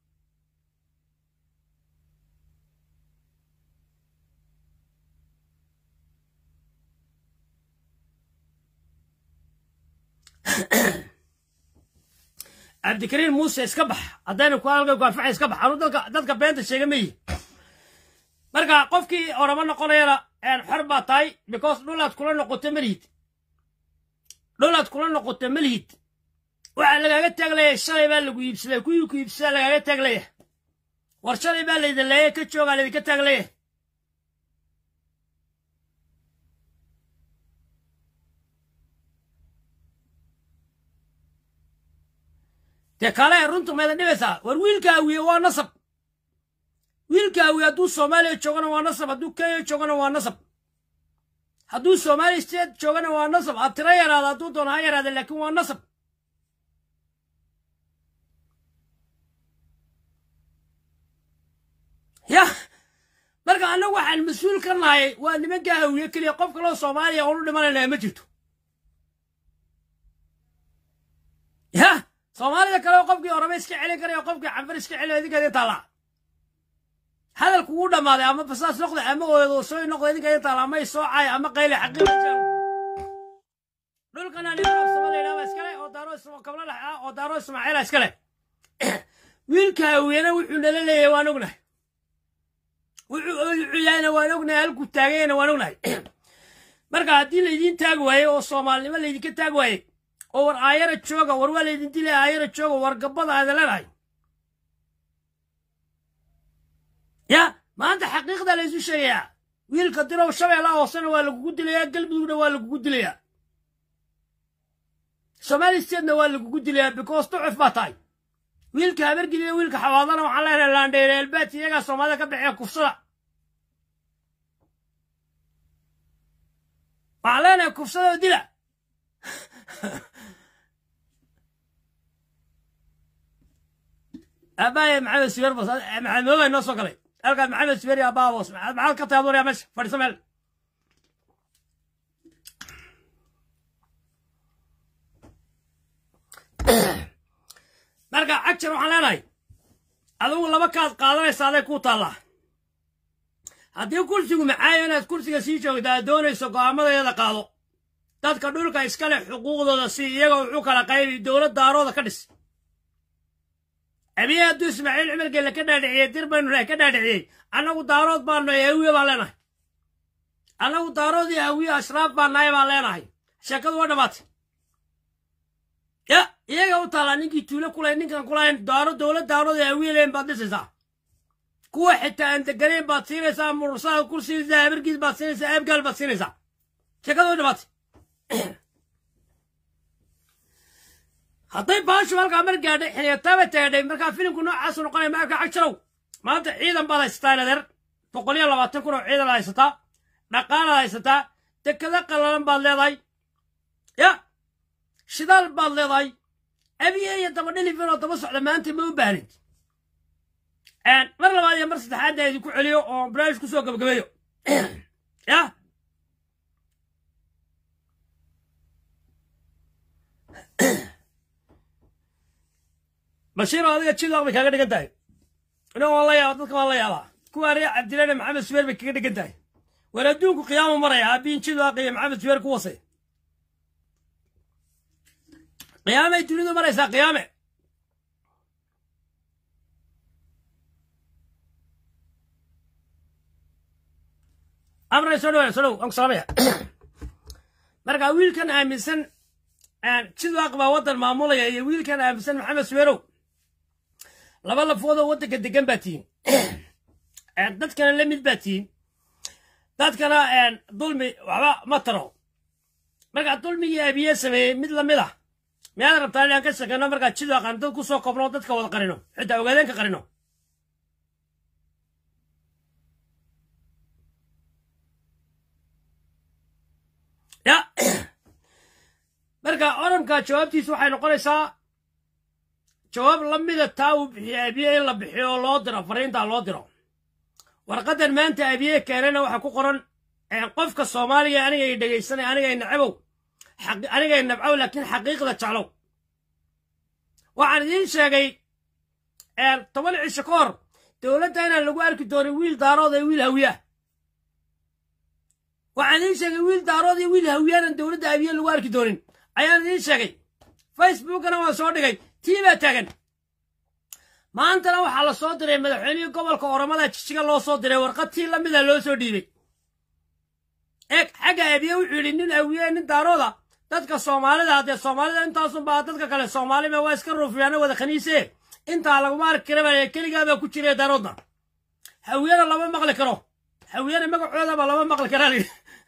cabdikariin muuse iska bax haddayna ku halka ku anfaxay iska bax anu dadka dadka beenta sheega ma yihi marka qofkii orama noqonayana xor baa tahay because dhulaad kula noqoto malihid dhulaad kula noqoto malihid waxaa lagaaga taagleeyahay shalay baa lagu iibsaday kuwii ku iibsadaa lagaaga taagleeyahay war shalay baa laydin leeyay ka joogaa laydinka taagleeyahay dee kale runtu maydan dhibaysaa war wiilka awiye waa nasab wiilka awiye hadduu soomaaliya joogana waa nasab hadduu kenya joogana waa nasab hadduu soomaaliya state joogana waa nasab ha tiro yaraada hadduu doono ha yaraada laakiin waa nasab yah marka annagu waxaan mas-uul ka nahay waa nimanka hawiye keliya qof kaloo soomaaliya oonu dhimanayna ma jirto yah soomaalida kale qofkii orame iska celin karaya qofkii canfar iska celin idinka idin taallaa hadalku wuu dhammaaday ama basaas noqday ama ooyadoosoy noqday idinka idin taalla ama isoocay ama qayle xaqiiqa jiro dhulkana nin absama la yidhahda iskale oo daaro kabla dhex ah oo daaro ismaaciila iskale wiilka hawiyena wuxuu nala leeyahay waan ognahay wuxuu oycuyayna waan ognahay halkuu taagayna waan ognahay marka haddii laydiin taagi waaye oo soomaalinimo laydinka taagi waaye oo war aayara jooga war waa laydin dilay aayara jooga war gabbada aada leedahay ya maanta xaqiiqda laysu sheegayaa wiilka dirow shabeella hoosena waa lagugu dilayaa galmudugna waa lagugu dilayaa somaali statena waa lagugu dilayaa because ducuf baa tahay wiilka habargeliya wiilka xawaadana waxaan leenahay laandheere elbaati iyagaa soomaalida ka baxee kufsada waxaan leenahay kufsada oo dila aabbaaya maxamed sibeer bas maxamed moogay noo soo galay halkaas maxamed sibeer iyo abbaa boos maxaad ka tahay adoonaya meesha fadhiisa meel marka cajar waxaan leenahay adigu laba kaad qaadanaysa aday kuu taallaa haddii kursigu macaayo inaad kursiga sii joogta aad doonayso go'aamadeeda qaado dadka dhulka iskale xuquuqdooda si iyaga wuxuu kala qaybi dowlad daarooda ka dhis abiye hadduu ismaaciil cumar geelle ka dhaadhiciyey dir baynu nahay ka dhaadhiciyey annagu daarood baanu nahay hawiye baan leenahay annagu daarood iyo hawiye ashraaf baan nahay baan leenahay sheekadu waa dhammaatay ya iyaga u taallaa ninkii tuulo kulay ninkan kulahayn daaro dowlad daarood iyo hawiye leen baad dhisaysaa kuwa xitaa aan deganayn baad siinaysaa murursada kursiisa habargiis baad siinaysaa aabgaal baad siinaysaa sheekadu waa dhammaatay hadday baashu halkaa mar gaadhay xiliyataaba taadhay markaa filimku noocaasu noqonaya maarka cagjarow maanta ciidan baad haysataa nadeer boqol iyo labaatan kun oo ciidan haysataa dhaqaalaad haysataa dekada qallalan baad leedahay ya shidaal baad leedahay abiye iyo daba dhilifin oo daba socda maanta ma u baahnid mar labaad iyo mar saddexaadna idinku celiyo oo baraash ku soo gabagabeeyo ya bashiir oo adiga jidaq bay kaaga dhigan tahay ina waan la yaaba dadka waan la yaabaa kuwa reer cabdilane maxamed subeer bay kaga dhigan tahay war adduunku qiyaamo maraya aabiin jidaq iyo maxamed subeer ku wasay qiyaamay dunidu maraysaa qiyaame amray soo dhawaada soo dhow aan ku salaamaya marka wiilkan aaminsan jidwaaq baa waddan maamulaya iyo wiilkan aaminsan maxamed suweerow laba lafoodoo waddanka degan baa tihiin dadkana la mid baa tihiin dadkana dulmi waxba ma taro markaa dulmigii abiye sameeyey mid lamid ah miyaad rabtaa inaan ka shakano markaa jidwaaqan dad ku soo kobno dadka wada qarino xitaa ogaadeen ka qarino marka oranka jawaabtiisu waxay noqonaysaa jawaab la mida taa uu bixiye abiye in la bixiyo oo loo diro fariintaa loo diro warqaddan maanta abiye keenana waxaa ku qoran qofka soomaaliga aniga ay dhegaysanay aniga ay nacabow aniga ay nabcow laakiin xaqiiqda jeclow waxaan idiin sheegay toban cisho ka hor dowladda inaan lagu arki doonin wiil daarood ee wiil hawiyaah waxaan idiin sheegay wiil daarood iyo wiil hawiyaanan dowladda abiye lagu arki doonin ayaan idiin sheegay facebookana waan soo dhigay tii baa taagan maantana waxaa la soo diray madaxweynihii gobolka oromada jijiga loo soo diray warqad tii la mida loo soo dhiibay eeg xagga abiye wuxuu yidhi nin awiye nin daarooda dadka soomaalida haddee soomaalida intaasunbaa dadka kale soomaalima waa iska ruufiyaano wada khaniise intaa laguma arki kara baa keligaabaa ku jira daaroodna hawiyana lama maqli karo hawiyana magacoodaba lama maqli karaa layidhi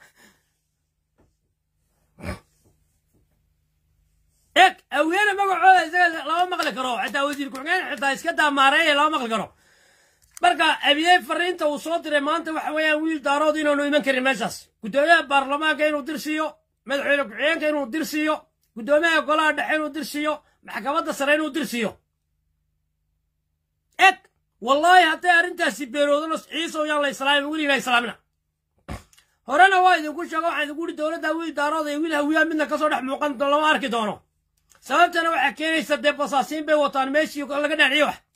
eeg hawiyana magacooda isaga lama maqli karo xitaa wasiir ku-xigeen xitaa iska daamaareeye lama maqli karo marka abiye fariinta uu soo diray maanta waxa weeyaan wiil daarood inaanu iman karin meeshaas guddoomiyaha baarlamaanka inuu dir siiyo madaxweyne ku-xigeenka inuu dir siiyo guddoomiyaha golaha dhexe inuu dir siiyo maxkamadda sare inuu dir siiyo eg wallaahi hadday arrintaasi beeroodano ciisow yaan la islaamin weligaa islaamina horena waa idinku sheego waxaan idinku uhi dowladda wiil daarood iyo wiil hawiyaa midna kasoo dhex muuqan lama arki doono sababtana waxaa keenaysa dee basaasiin bay wataan meeshii laga dhanciyo wax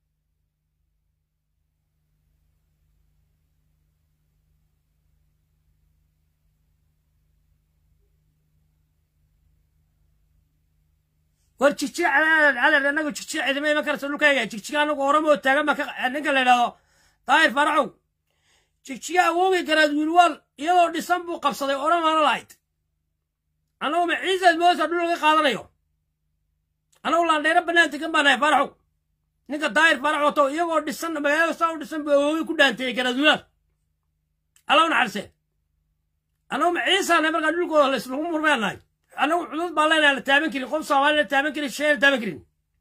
war jigjiga calaal calaal annagu jigjiga cidima iman karaysa dhulkayga jigjiga annagu oromoo taagan baa ninka la yidhahdo daahir faracow jigjiga awoogi garaad wiilwaal iyadoo dhisan buu qabsaday oromaana lahayd annagu ma ciisaad moosa dhul laga qaadanayo annagu laandheero bannaan degan baa nahay faraxow ninka daahir farac wato iyagoo dhisan magaalada saa u dhisan buu awoogi ku dhaanteeyey garaad wiilwaal allaw naxarise annagu ma ciisaana markaa dhulkooda lagu murmeen nahay annagu cudud baa leenaha la taaban karin qof soomaali la taaban karin shee la taaban karin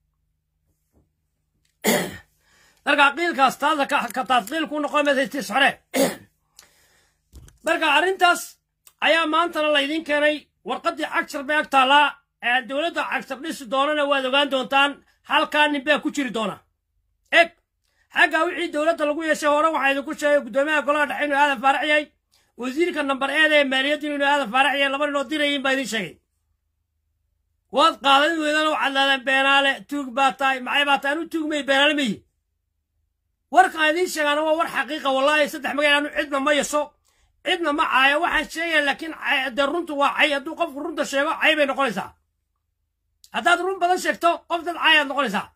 marka qiilkaas taasa ka taadqiil ku noqon maysa hore marka arrintaas ayaa maantana laydin keenay warqaddii cagshar bay ag taallaa dowladda cagshar dhisi doonana waad ogaan doontaan halkaa nin baa ku jiri doona eg xagga wixii dowladda lagu yeeshay hore waxaa idinku sheegay guddoomiyaha golaha dhexe inuu aadan faarax yahay wasiirka nambar eeda ee maaliyaddu inuu aadan faarax yahay laba ninoo dirayin baa idin sheegay waad qaadan weydaan oo cadlaadeen beenaale tuug baa tahay maxay baa tahay anu tuugmay beenaale mayi warkaan idiin sheegaana waa war xaqiiqa wallaahi saddex magaal anu cidna ma yaso cidna ma caayo waxaan sheegaya laakiin dee runtu waa cay hadduu qofku runta sheego cay bay noqonaysaa haddaad run badan sheegto qof dad caayaad noqonaysaa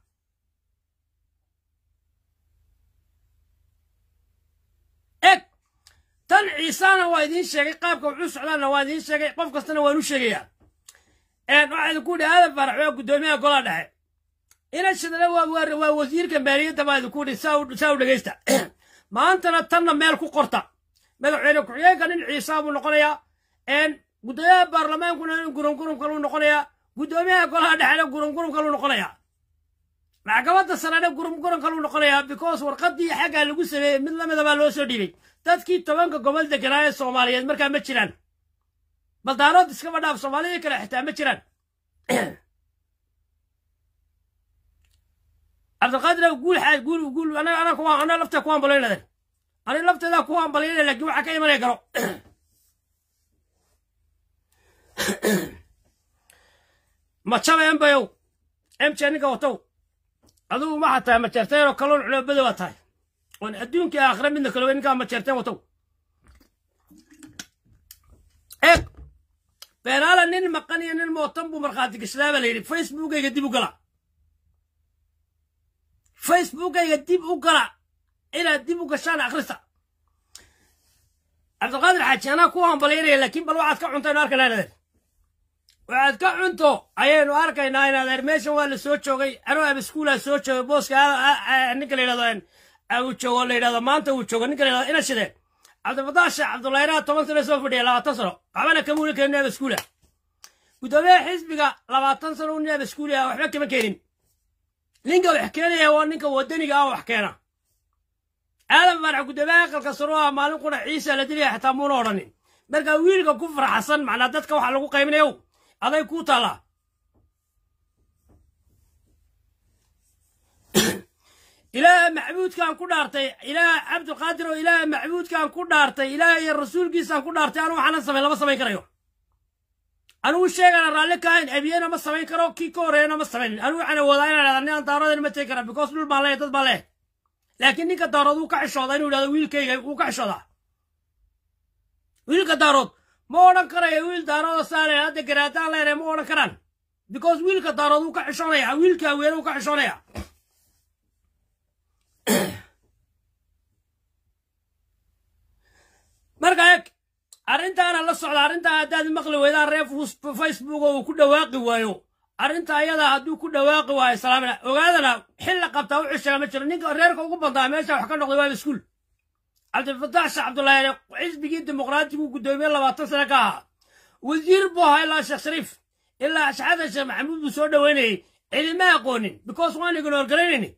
eg tan ciisaana waa idiin sheegay qaabka wuxuu socdaana waa idiin sheegay qof kastana waan u sheegayaa waxaa idinku idhi aadan faarax waa guddoomiyaha golaha dhexe ina shidale waa wasiirka maaliyadda baa idinku idhi saa u dhegaysta maantana tanna meel ku qorta madaxweyne ku-xigeenka nin ciisaa buu noqonayaa guddoomiyaha baarlamaankuna nin gurungurum kaluu noqonayaa guddoomiyaha golaha dhexena gurungurum kaluu noqonayaa maxkamadda sarena gurungurum kaluu noqonayaa because warqaddii xaggaa lagu sameeyey mid lamida baa loo soo dhiibay dadkii tobanka gobol deganaa ee soomaaliyeed markaa ma jiraan baldaarood iskaba dhaaf soomaalidii kale xitaa ma jiraan cabdiqaadir guul xaaj guul guul ana ana kuwa ana lafta ku hambalaynadan ani lafteeda ku hambalayna laakiin waxa ka imanaya garo machaba embayow emche ninka watow adigu waxaa tahay majeerteen oo kaloon culoobada waa tahay oon adduunkii aakhira midna kalowe ninkaa majeerteen watow eeg beenaala nin maqan iyo nin mootan buu markhaati gashadaaba la yidhi facebookayga dib u gala facebookayga dib u gala inaad dib u gashaan akhrista cabdiqaadir xaaji anaa ku hambalaynaya laakiin bal waxaad ka cunto aynu arkaynaa inadeer waxaad ka cunto ayaynu arkaynaa inadeer meeshan waa la soo joogay anuu abiskuulaa soo joogay booska ninka la yidhahdo uu joogo la yidhahdo maanta uu joogo ninka la yidhahdo ina shideen cabdifatax sheekh cabdullaahiraha toban sano soo fadhiya labaatan sano waxbana kama wuli karin abiskuula guddoomiyaha xisbiga labaatan sano u nin abiskuulia waxba kama keenin ninka wax keenaya waa ninka wadaniga ah wax keena aadan faarax guddoomiyaha aqalka saro ah maalin qura ciisa la dilaya xataa muuna odhanin marka wiilka ku faraxsan macnaa dadka waxa lagu qaybinayo aday kuu taallaa ilaaha macbuudkaan ku dhaartay ilaaha cabdulqaadir oo ilaaha macbuudkaan ku dhaartay ilaaha iyo rasuulkiisaan ku dhaartay anu waxaana samayn lama samayn karayo anugu sheegana raalli kaahayn abiyena ma samayn karo kii ka horreeyana ma samaynin anugu waxaan awoodaa inaan idhahda ninaan daaroodan ma tegi kara because dhul baan leeyahay dad baan leeyahay laakiin ninka daarood wuu ka xishooda inuu idhahdo wiilkayga wuu ka xishoodaa wiilka daarood ma odhan karayo wiil daarooda saale hadda garaadaan leenahay ma odhan karaan because wiilka daarood wuu ka xishoonaya wiilka haweene wuu ka xishoonaya marka eg arrintaana la socda arrintaa haddaad maqli weydaan reer facebook oo uu ku dhawaaqi waayo arrinta ayadaa hadduu ku dhawaaqi waayo salaamina ogaadana xilla qabtaa u cishaga ma jiro ninka reerka ugu bandaa meesha wax ka noqday waa iskuul cabdilfataax sheekh cabdullaahi xisbigii dimuqraatigu guddoomiye labaatan sane ka ahaa wasiir buu ahaa ilaa sheekh shariif ilaa shaxadan sheekh maxamuud buu soo dhoweynayey cidima aqoonin because waan ignoor garaynayni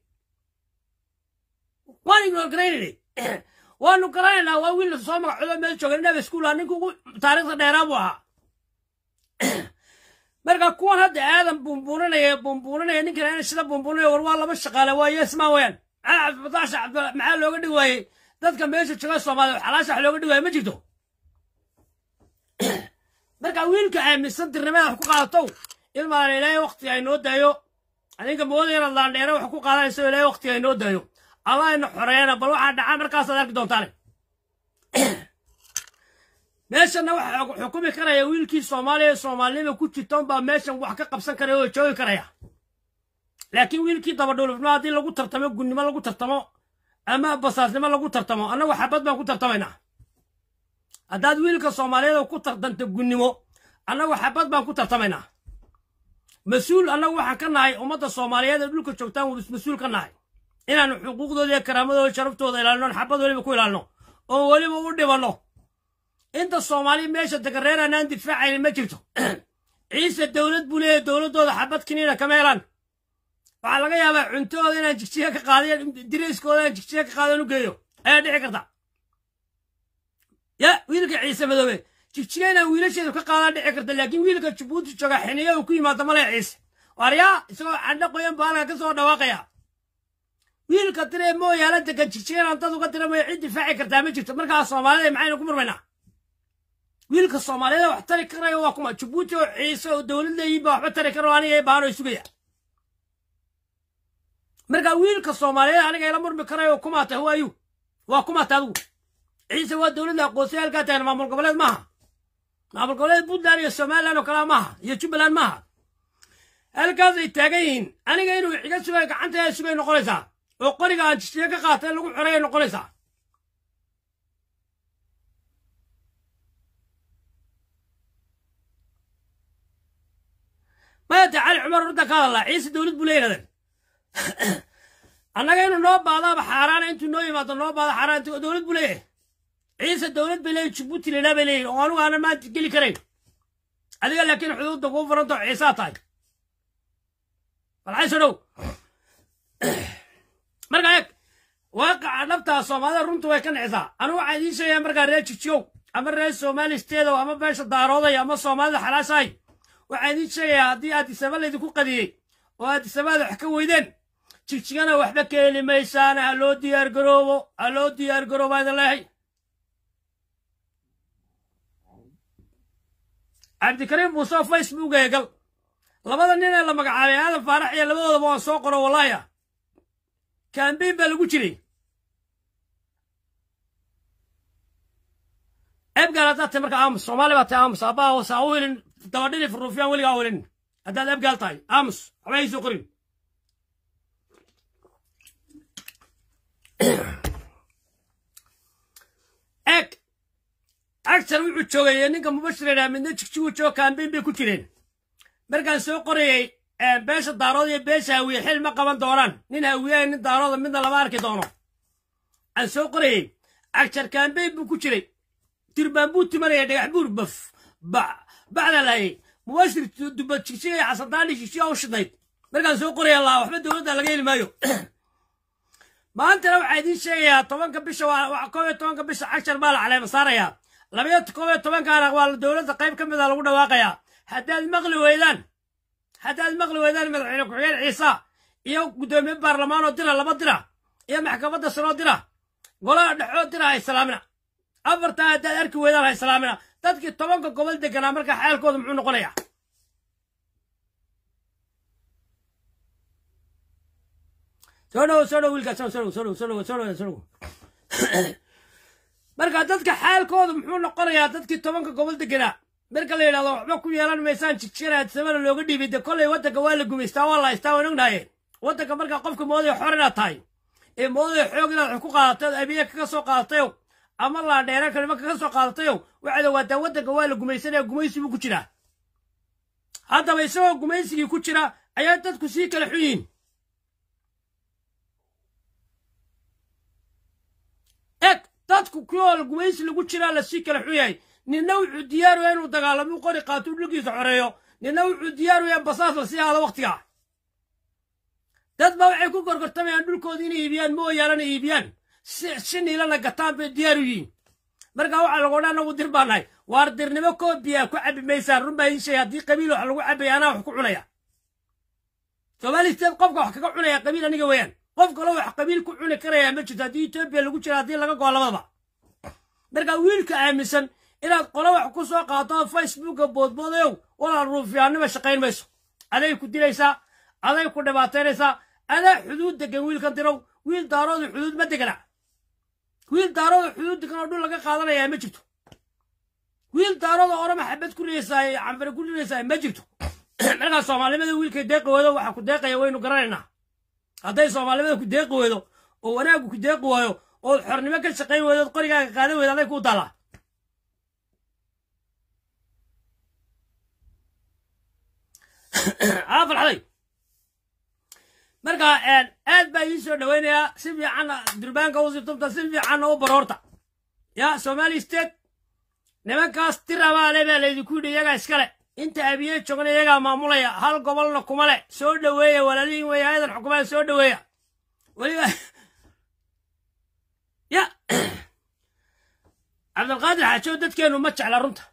waan ignoor garaynayni waanu garanaynaa waa wiil soo magacoodo meel jooga inaba iskuula ninka ugu taariikhda dheeraa buu ahaa marka kuwan hadda aadan buunbuuninaya buunbuuninaya ninkan ina sida buunbuuninaya war waa laba shaqaale waa yesma weyaan maxaa cabdifatax cabd maxaa looga dhigi waayey dadka meesha jooga soomaaliya xalaasha wax looga dhigi waaye ma jirto marka wiilka aaminsan dirnimada wax ku qaadatow ilmaana ilaahay waktiga inoo daayo adinka mooda inaad laandheere wax ku qaadanayso ilaahay waktiga inoo daayo allah ina xoreeyana bal waxaa dhacaa markaasaad arki doontaane meeshanna waxa xukumi karaya wiilkii soomaaliya soomaalinima ku jirtoon baa meeshan wax ka qabsan karaya oo joogi karaya laakiin wiilkii dabadhulufnimo haddii lagu tartamo gunnimo lagu tartamo ama basaasnimo lagu tartamo annagu xabad baan ku tartamaynaa haddaad wiilka soomaaliyeed ku tartanto gunnimo annagu xabad baan ku tartamaynaa mas-uul annagu waxaan ka nahay ummadda soomaaliyeed ee dhulka joogtaan mas-uul ka nahay inaanu xuquuqdooda iyo karaamadooda sharaftooda ilaalino xabad weliba ku ilaalino oo weliba u dhibanno inta soomaali meesha degan reer aanaan difaacaynin ma jirto ciise dowlad buu leeyahay dowladdooda xabad kiniina kama helaan waxaa laga yaabaa cuntahooda inaan jigjiga ka qaadiyo dirayskooda inaan jigjiga ka qaadon u geeyo ayaa dhici karta ya wiilka ciise madoobe jigjiga inaan wiilasheedu ka qaadaan dhici karta laakiin wiilka jabuuti jooga xiniya uu ku yimaado male ciise waaryaa isagoo candho qoyan baa halka ka soo dhawaaqaya wiilka diree mooyaala degan jigjigan dad uga dira mooya cid difaaci kartaa ma jirto markaa soomaalida maxaynu ku murmaynaa wiilka soomaaliyeed wax tari karayo waa kuma jabuuti oo ciise oo dowlad leeyihin baa waxba tari karo aniga baano sugaya markaa wiilka soomaaliyeed aniga ila murmi karayo kumaata huwayu waa kumaata adigu ciise waa dowladda aqoonsaya halkaa tagan maamul goboleed maaha maamul goboleed puntland iyo somaliland oo kalea maaha iyo jubbaland maaha halkaasay taagan yihiin aniga inuu iga sugay gacanta sugay noqonaysaa oo qoriga aan jishiye ka qaatay lagu xoreeya noqonaysaa maya dee cali cumar runta ka hadallaa ciise dowlad buu leeyahdeen annaga inuu noo baadaaba xaaraana intuu noo yimaado noo baado xaaraan dowlad buu leeyahay ciise dowlad bay leeyihin jabuuti leelaa bay leeyihin oo anugu aanan maanta geli karayn adiga laakiin xuduudda kuu furantao ciisaa tahay balxayso dhow marka eeg waaqaca dhabtaa soomaalida runtu way ka nicisaa anigu waxaa idiin sheegayaa markaa reer jigjigow ama reer somali steedow ama beesha daarooday ama soomaalida xalaashahay waxaa idiin sheegayaa haddii aadisaba laydinku qadiyey oo aadisabaada wax ka weydeen jigjigana waxba ka heli maysaana ha loo diyaar garoobo ha loo diyaar garoobo idin leehay cabdikariim muuse facebook eegal labada nin ee la magacaabay aadan faarax iyo labadoodaba waan soo qoro wallaaya kambeyn baa lagu jiray ebgaal haddaad tahay marka aamus soomaali baa tahay aamus abbaa hoose ha u helin dabadhili furuufyaan weligaa u helin haddaad ebgaal tahay aamus waxba haysoo qorin eg agsan wuxuu joogay ninka mubashir idhaa midna jigjigu jooga kambeyn bay ku jireen markaan soo qorayey beesha daarood iyo beesha hawiye xil ma qaban doonaan nin hawiyaha nin daarooda midna lama arki doono aan soo qorayey agjar kambeyn buu ku jiray dirbaan buu timanaya dhagax buur baf bacda lahayay mubashir duba jigjiga iyo xasandaani jigjiga u shidnayd markaan soo qoraya laa waxba dowladda laga heli maayo maantana waxaa idiin sheegayaa tobanka bisha koob iyo tobanka bisha cagshar baa la caleema saarayaa labayo koob iyo tobankaana waa dowladda qayb ka mida lagu dhawaaqayaa haddaad maqli weydaan haddaad maqli weydaan madaxweyne ku-xigeen ciisa iyo guddoomiye baarlamaanoo dira laba dira iyo maxkamadda saroo dira golaha dhexoo dira ha islaamina afartaa haddaad arki weydaan ha islaamina dadkii tobanka gobol deganaa markaa xaalkooda muxuu noqonayaa soo dhowo soo dhowo wiilkaas soo dhowo soo dhowo soo dhowo soo dhowo soo dhowo marka dadka xaalkooda muxuu noqonayaa dadkii tobanka gobol deganaa marka la yidhahdo waxba ku yeelan maysaan jigjira adsamana looga dhiibay de kollay waddanka waa la gumaystaa waa la haystaa waan ognahaye waddanka markaa qofka moodaya xor inaad tahay ee moodaya xoog inaad wax ku qaadatayo abiya kaga soo qaadatayo ama laadheera kalima kaga soo qaadatayo waxaad ogaataa waddanka waa la gumaysanaya gumaysi buu ku jiraa haddaba isagoo gumaysigii ku jira ayaa dadku sii kala xun yihiin eg dadku kuyool gumaysi lagu jiraa lasii kala xun yahay ninna wuxuu diyaaraya inuu dagaalamo u qori qaato u dhulkiisa xoreeyo ninna wuxuu diyaaraya basaas la sii aado wakhtigaa dad baa waxay ku gorgortamayaan dhulkooda inay iibiyaan mooyaalana iibiyaan si niilana gataan bay diyaar u yihiin markaa waxaa lagu odhan anagu dir baa nahay waar dirnimo koobiya ku cabi maysaan run baa iin sheegay haddii qabiil wax lagu cabaya anaa wax ku cunaya soomaali steed qofka wax kaga cunaya qabiil aniga weeyaan qof kaloo wax qabiil ku cuni karaya ma jirto haddii etoobiya lagu jira haddii laga goo labadaba markaa wiilka aaminsan inaad qolo wax ku soo qaato facebooka boodboodayow walaal ruufiyaannima shaqayn mayso aday ku dilaysaa aday ku dhibaataynaysaa adaa xuduud degan wiilkan dirow wiil daarooda xuduud ma degana wiil daarooda xuduud degan oo dhul laga qaadanayaa ma jirto wiil daarooda orama xabad ku riyaysaa canfare ku riyaysaa ma jirto markaa soomaalimada wiilkay deeqi weydo waxa ku deeqaya waynu garanaynaa hadday soomaalimada ku deeqi weydo oo wanaaggu ku deeqi waayo ood xornimo ka shaqayn weydo ood qorigaaga qaadan weydo aday kuu taallaa aa farxaday marka aad baa ii soo dhowaynayaa si fiicanna durbaanka u sibtumta si fiicanna u baroorta ya somali state nimankaas tirabaale baa laydinku yidhi iyagaa iskale inta abiye joogna iyagaa maamulaya hal gobolna kuma le soo dhoweeya walaalihin weeye ayadan xukumaad soo dhoweeya weliba ya cabdilqaadir xaajow dadkeennu ma jecla runta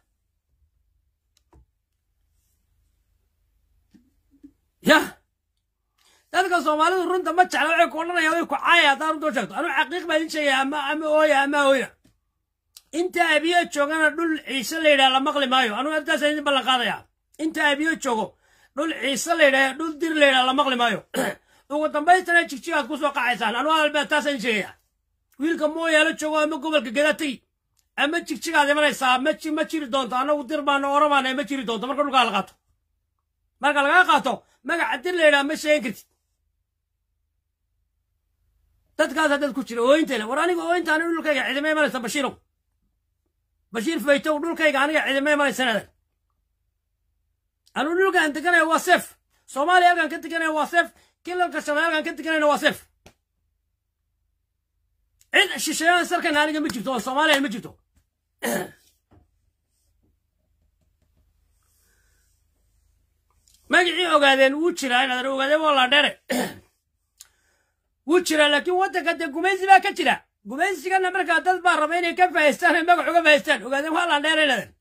ya dadka soomaalidu runta ma jecla waxay ku odhanayaan way ku caaya haddaan runta sheegto anuu xaqiiq baa idin sheegaya ama ama ooya ama ooyna inta abiyo joogana dhul ciise la yidhaha la maqli maayo anugu artaasaan idin ballan qaadayaa inta abiyo joogo dhul ciise la yidhaha dhul dir la yidhaha la maqli maayo ugu dambaystana jigjigaad ku soo qacaysaan anugu hadalbaa taasaan idin sheegaya wiilka mooyaalo joogo ama gobolka gadaa tegi ama jigjigaad imanaysaa ma ma jiri doonto annagu dir baana oramaana ma jiri doonto marka dhulkaa la qaato marka lagaa qaato magaca dir la yidhaha ma sheegin kartid dadkaas dad ku jira ooyintayna war aniga ooyinta aniga dhulkayga cidima imanaysa bashiirow bashiir faytow dhulkayga aniga cidima imanaysanaadan anuu dhulkaan deganaya waa seef soomaaliya halkaan ka deganaya waa seef kilalka shalay halkaan ka deganayna waa seef cid shisheeyada sarkana aniga ma jirto oo soomaaliya ma jirto magacii ogaadeen wuu jiraa inaad ogaadeen waa laadheere wuu jiraa laakiin waddanka dee gumaysi baa ka jira gumaysigana markaa dad baa raba inay ka fahaystaan ay magac uga fahaystaan ogaadeen waa laandheere inaadeen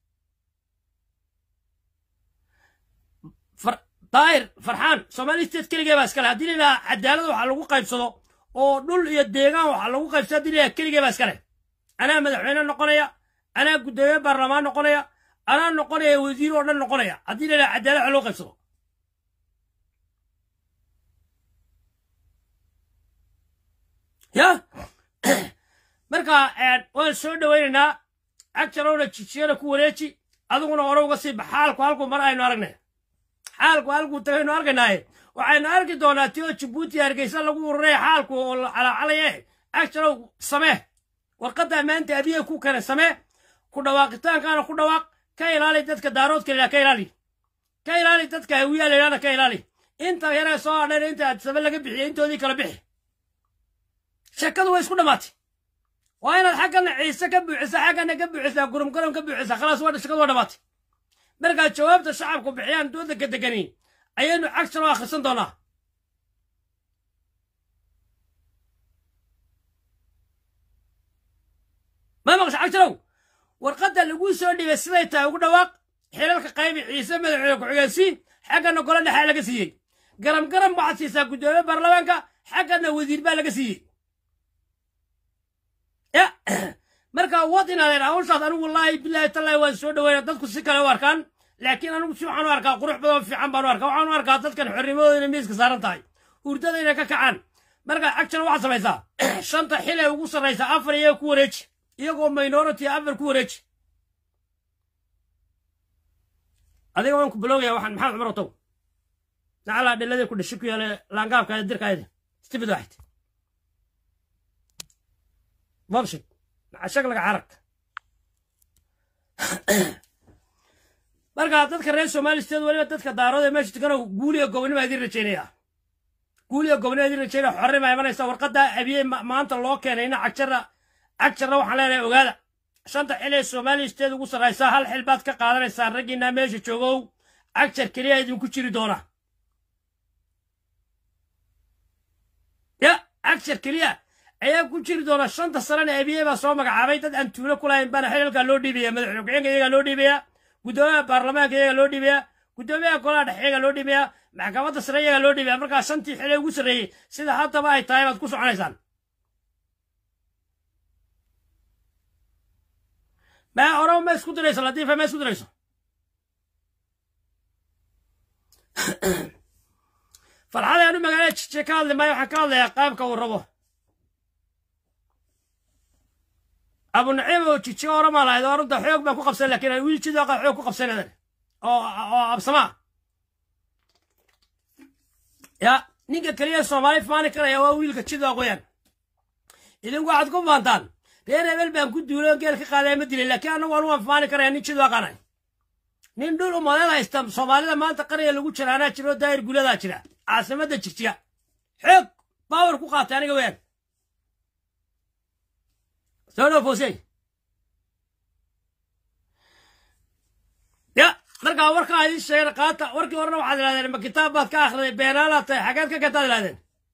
daahir farxaan somali state keligee baa iskale haddii laydhaha cadaalad waxaa lagu qaybsado oo dhul iyo deegaan waxaa lagu qaybsado haddii laydhaha keligee baa iskale anaa madaxweyne noqonaya anaa guddoomiye baarlamaan noqonaya anaa noqonaya wasiir oo dhan noqonaya haddii laydhaha cadaalad waxa lagu qaybsado ya marka waan soo dhowaynaynaa agjarowna jijiyana ku wareeji adiguna hore uga sii bax xaalku halku mar aynu aragnay xaalku halkuu tagaynu arkaynaaye waxaynu arki doonaa ti oo jabuuti hargeysa lagu ururaya xaalku oo calacalaye agjarow samee warqadda maanta abiye ku kane samee ku dhawaaqitaankaana ku dhawaaq ka ilaali dadka daaroodka layidhaha ka ilaali ka ilaali dadka hawiyaa layidhahna ka ilaali inta yaree soo hadhayna inta adsame laga bixiyey intoodii kala bixi sheekadu way isku dhammaatay waa inaad xaggana ciise ka buuxisa xaggana ka buuxisaa gurumgarum ka buuxisa khalaas waa shekadu waa dhammaatay markaa jawaabta shacabku bixiyaan doodanka degani ayaynu cagsan oo akhrisan doonaa ma maqasha cagsarow warqadda laguu soo dhibay siday tahay ugu dhawaaq xilalka qaybi ciise madaxweyne ku-xigeensiin xaggana golo dhexaa laga siiyey garam garam waxaad siisaa guddoomiye baarlamaanka xaggana wasiir baa laga siiyey ya marka wad inaadeen hawshaas anigu wallaahi bilaahi tallaahi waan soo dhaweyna dadku si kale u arkaan laakiin anigu si waxaan u arkaa qurux badan fiican baan u arkaa waxaan u arkaa dadkan xornimadooda inay miiska saaran tahay hurdada inay ka kacaan marka action waxaad samaysaa shanta xil ee ugu sarraysa afar iyaga ku wareeji iyagoo minority afar ku wareeji adiga waan ku biloogaya waxaan maxamed cumar otow nacalaa dhiladii ku dhashi ku yaala laangaabka dirkaayada stibid waxayd babshid shaglaga carabka marka dadka reer somalisteed weliba dadka daarood ee meesha tukano guuliga gobonima idin rajaynaya guuliga gobonima idin rajaynaya xorrima imanaysa warqadda abiye maanta loo keenayna cagjara cagjarna waxaan leenahay ogaada shanta xil ee somalisteed ugu sarraysa hal xil baad ka qaadanaysaa raggiinaa meesha joogow cagjar keliya idinku jiri doona ya cagjar keliya ayaa ku jiri doona shanta sanana abiye baa soo magacaabay dad aan tuulo ku lahayn baana xilalkaa loo dhiibaya madaxweyne ku-xigeenka iyagaa loo dhiibaya guddoomiyaha baarlamaanka iyagaa loo dhiibaya guddoomiyaha golaha dhexe iyagaa loo dhiibaya maxkamadda sare iyagaa loo dhiibaya markaa shantii xile ugu sarreeyey sida haddaba ay tahay baad ku soconaysaan ma orama ma isku dirayso latiifa ma isku dirayso farxada aanu magaalada jije ka hadli maayo waxaan ka hadlayaa qaabka uu rabo abu naciim oo jije oramaa lahayd oo runta xoog baan ku qabsan lakiin wiil jidooqa xoog ku qabsanadan oo oo absamaa ya ninka keliya soomaali faani karaya waa wiilka jidooq weyaan idinku waxaad ku faantaan reer hebel baan ku duulo geel ka qaadaya ma dilay laakiin annagu anu waan faani karaya nin jidooqanay nin dhul umadeed haysta soomaalida maanta qarya lagu jira anaa jiro daahir guladaa jira caasimadda jigjiga xoog baawar ku qaatay aniga weyaan soo dhow foosey ya markaa warkaa idin sheegeen qaata warkii horena waxaad idhahdeen ma kitaab baad ka akhriday beenaalaad tahay xageed ka keentaad idhahdeen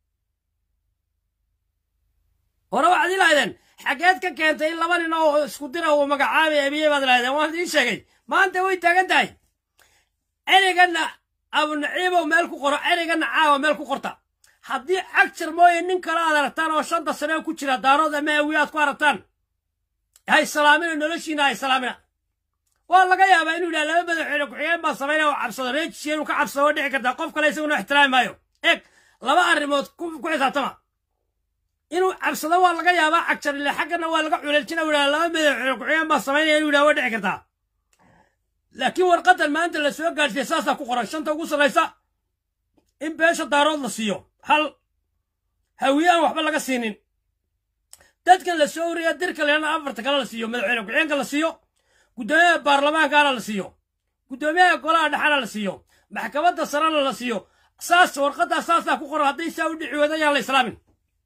hore waxaad ilahdeen xageed ka keentay in laba nin oo isku dira uu magacaabay abiye baad idhahdeen waan idiin sheegay maanta way taagan tahay ereyganna abunaciibow meel ku qoro ereyganna caawa meel ku qorta haddii cagjar mooye nin kale aad aragtaan oo shanta sane ku jira daarood ama awiye aad ku aragtaan hay salaamina noloshiina hay salaamina waa laga yaabaa inuu yidhaha laba madaxweyne ku-xigeen baa samaynaya oo cabsado reejisiya inuu ka cabsado waa dhici kartaa qof kale isaguna ixtiraami maayo eeg laba arrimood ku xisaabtama inuu cabsado waa laga yaabaa cagjar ile xaggana waa laga culeljina u yidhaha laba madaxweyne ku-xigeen baa samaynaya inuu yidhaha waa dhici kartaa laakiin warqadan maanta la soo gaadhsiya saasaa ku qoran shanta ugu sarraysa in beesha daarood la siiyo hal hawiye aan waxba laga siinin dadkan la soo uraya dirka leena afarta kale la siiyo madaxweyne ku-xigeenka la siiyo guddoomiyaha baarlamaankana la siiyo guddoomiyaha golaha dhexana la siiyo maxkamadda sarena la siiyo saas warqaddaa saasaa ku qoran hadday saa u dhici wada yaan la islaamin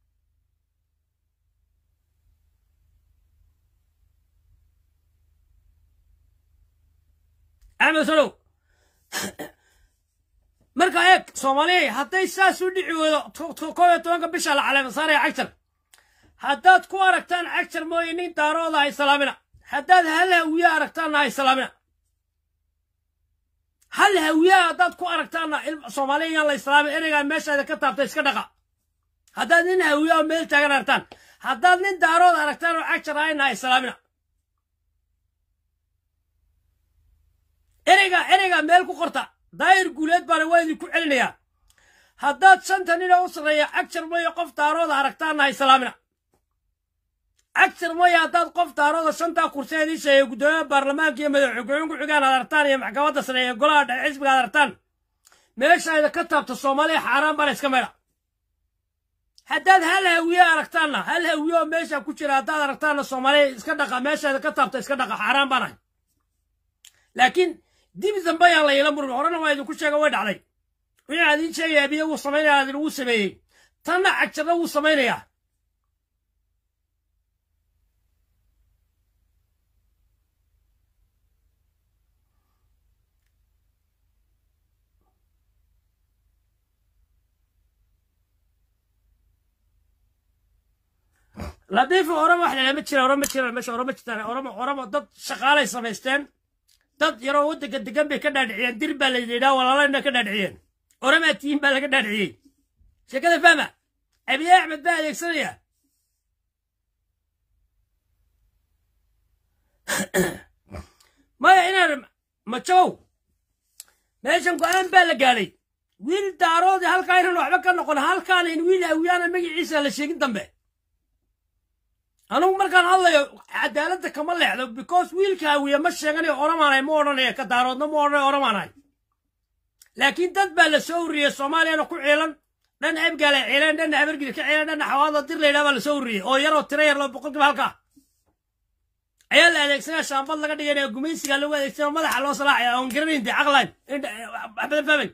axmed solow marka eeg soomaaliya hadday saas u dhici weydo koob iyo tobanka bisha la caleema saaraya cagjar haddaad ku aragtaan cagjar mooye nin daarooda hay salaamina haddaad hal hawiye aragtaanna hay salaamina hal hawiyaha haddaad ku aragtaanna soomaaliya yaan la islaamin ereygaa meeshaada ka taabta iska dhaqa haddaad nin hawiyaha meel taagan aragtaan haddaad nin daarood aragtaan oo cagjar hayna hay salaamina ereyga ereyga meel ku qorta daahir guuleed baana waa idinku celinayaa haddaad shanta nina u sarreeya cagjar mooye qof daarooda aragtaanna hay salaamina cagjar mooye haddaad qof daarooda shantaa kursi idiin sheegay guddoomiyaha baarlamaanka iyo madaxweyne ku-xigaan aad aragtaan iyo maxkamadda sare iyo golaha dhexe xisbiga aad aragtaan meeshayda ka taabta soomaaliya xaaraan baana iska meedha haddaad hal hawiye aragtaanna hal hawiye oo meesha ku jira haddaad aragtaanna soomaaliya iska dhaqa meeshayda ka taabta iska dhaqa xaaraan baanahay laakiin dib dambe yaan la yeelan murin horena waa idinku sheega way dhacday wixii aan idiin sheegaya abiye wuu samaynaya adin wuu sameeyey tanna cagjarna wuu samaynayaa ladiifi orama wax lelama jira orama jira meesha orama jirtaan orama orama dad shaqaalay samaysteen dad yaroo waddanka degan bay ka dhaadhiciyeen dir baa la yidhaa walaalana ka dhaadhiciyeen oramaa tihiin baa laga dhaadhiciyey sheekada fahma abiye axmed baa adeegsanaya maya inaan majow meeshan go-aan baa la gaadhay wiil daaroodi halkaa inaan waxba ka noqon halkaana in wiil awiyaana magaciisa la sheegin dambe anugu markaan hadlayo cadaaladda kama leexdo because wiilka awiya ma sheeganayo oramaanay ma odhanaya ka daaroodna ma odhanayo oramaanay laakiin dad baa la soo ururiyey soomaaliyana ku ciilan dhan abgaala ciileen dhanna habargida ka ciileen dhanna xawaada dir layidhaha baa la soo ururiyey oo yaroo tiro yar loo boqolkiiba halkaa ayaa la adeegsanaya shaambad laga dhiganaya gumaysiga lagu adeegsanaya madaxa loo salaaxaya oon garanayn dee caqlayn waxbadan fahmay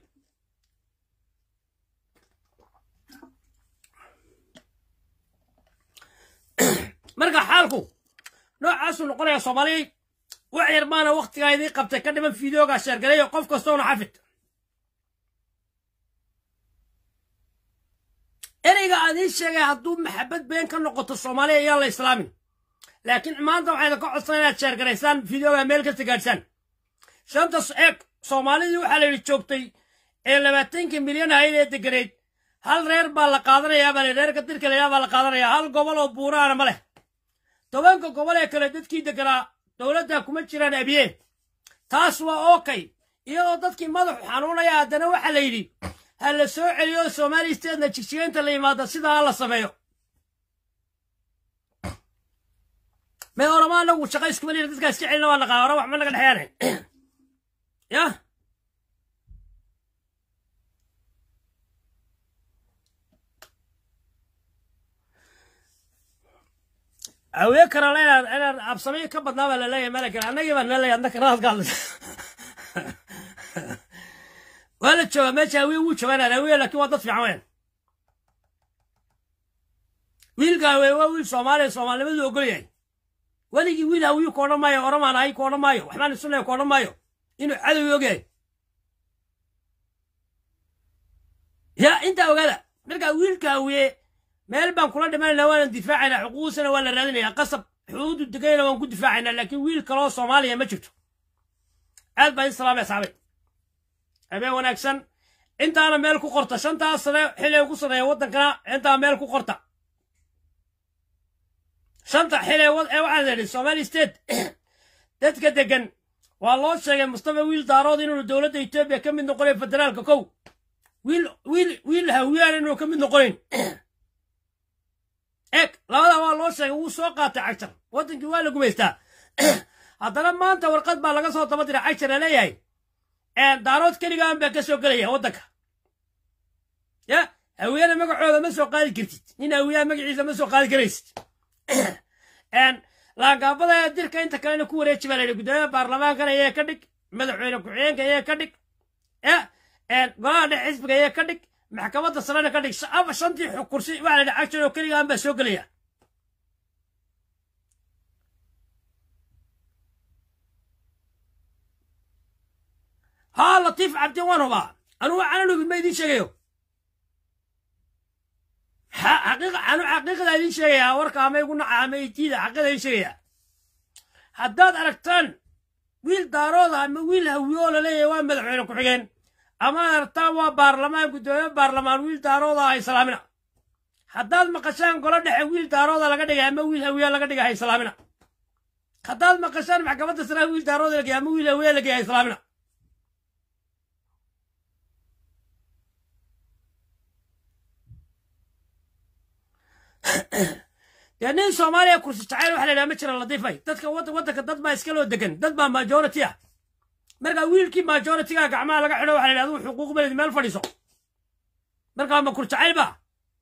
marka xaalku noocaasuu noqonaya soomaaliyay wax yar baana waktigaa idii qabtay ka dhiman fideoga sheergalayo qof kastoona xafid ereyga aan ii sheegay hadduu maxabad been ka noqoto soomaaliya ayaan la islaamin laakiin maanta waxayna ka codsan inaad sheergaraysaan fideoga meel kasta gaadhsaan shantas eeg soomaalidii waxaa la yidhi joogtay ee labaatankii milyan ahayd ee deganeyd hal reer baa la qaadanayaa baa reerka dirka laydhaha baa la qaadanayaa hal gobol oo buuraana ma leh tobanka gobol ee kale dadkii deganaa dowladda kuma jiraan abiye taas waa ookay iyadoo dadkii madaxu xanuunaya haddana waxaa la yidhi ha la soo celiyo soomaali steedna jigjigeynta la yimaada sidaa la sameeyo may orama anagu shaqa iskuma lina dadkaa iska celina waa naqaa ora wax ma naga dhexyaane yah awee karala inaan inaan absamiyo ka badnaa baa laleeyahay malakan annagii baa naleeyahay adna kana hadka hadlaysa waa la joogaa meesha awee wuu joogaa inaan awee laakiin waa dad fiican weyn wiilka awee waa wiil soomaaliya soomaalinimadu ogol yahay weligii wiil hawiyu ka odhan maayo oramaan ahay ka odhan maayo waxbaan isunaya ka odhan maayo inuu cadowi ogyahay ya intaa ogaada markaa wiilka hawiye meel baan kula dhimanayna waanan difaacaynaa xuquuqdiisana waa la raadinayaa qasab xuduudu degayna waan ku difaacaynaa laakiin wiil kaloo soomaaliya ma jirto aad baa in salaamay saabay habeen wanaagsan intaana meel ku qorta shantaas sane xilay ku saneeya waddankana intaa meel ku qorta shanta xilay ee waxaan idhi somali state dadka degan waa loo sheegay mustafa wiil daarood inuu dowladda etoobiya ka mid noqonayn federaalka kow wiil wiil wiil hawiyaan inuu ka mid noqonayn eeg labada waa loo sheegay wuu soo qaatay cagjar waddankii waa la gumaystaa haddana maanta warqad baa laga soo daba diray cagjar la leeyahay daarood keligaan baa ka soo gelaya waddanka ya hawiyana magacooda ma soo qaadi kartid nin hawiyaha magaciisa ma soo qaadi karaysid laangaabada ee dirka inta kalena ku wareeji baa layidhi guddoomiyaha baarlamaankana iyee ka dhig madaxweyne ku-xigeenka iyee ka dhig golaha dhex xisbiga iyee ka dhig maxkamadda sarena ka dhig shantii kursi waxaa la yidhi cagjar oo keligaan baa soo gelaya haa latiif cabdi waan hubaa anugu waxaanan hubin ma idiin sheegayo anu xaqiiqda idiin sheegayaa warka ama igu naca ama itiida xaqiiqda idiin sheegayaa haddaad aragtaan wiil daarooda ama wiil hawiyo oo laleeyahay waa madaxweyne ku-xigeen ama ad aragtaan waa baarlamaan guddoomiye baarlamaan wiil daarooda ha islaamina haddaad maqashaan golo dhexe wiil daarooda laga dhigay ama wiil hawiya laga dhigay ha islaamina haddaad maqashaan maxkamadda saraa wiil daarooda lagay ama wiil hawiya lagay ha islaamina dee nin soomaaliya kursi jacayl waxa la yidhaha ma jira ladiifay dadka waddanka dad baa iska loo degan dad baa majority ah markaa wiilkii majoritiga gacmaha laga xidho waxa la yidhahda uu xuquuq beled meel fadhiiso markaa ma kur jacayl ba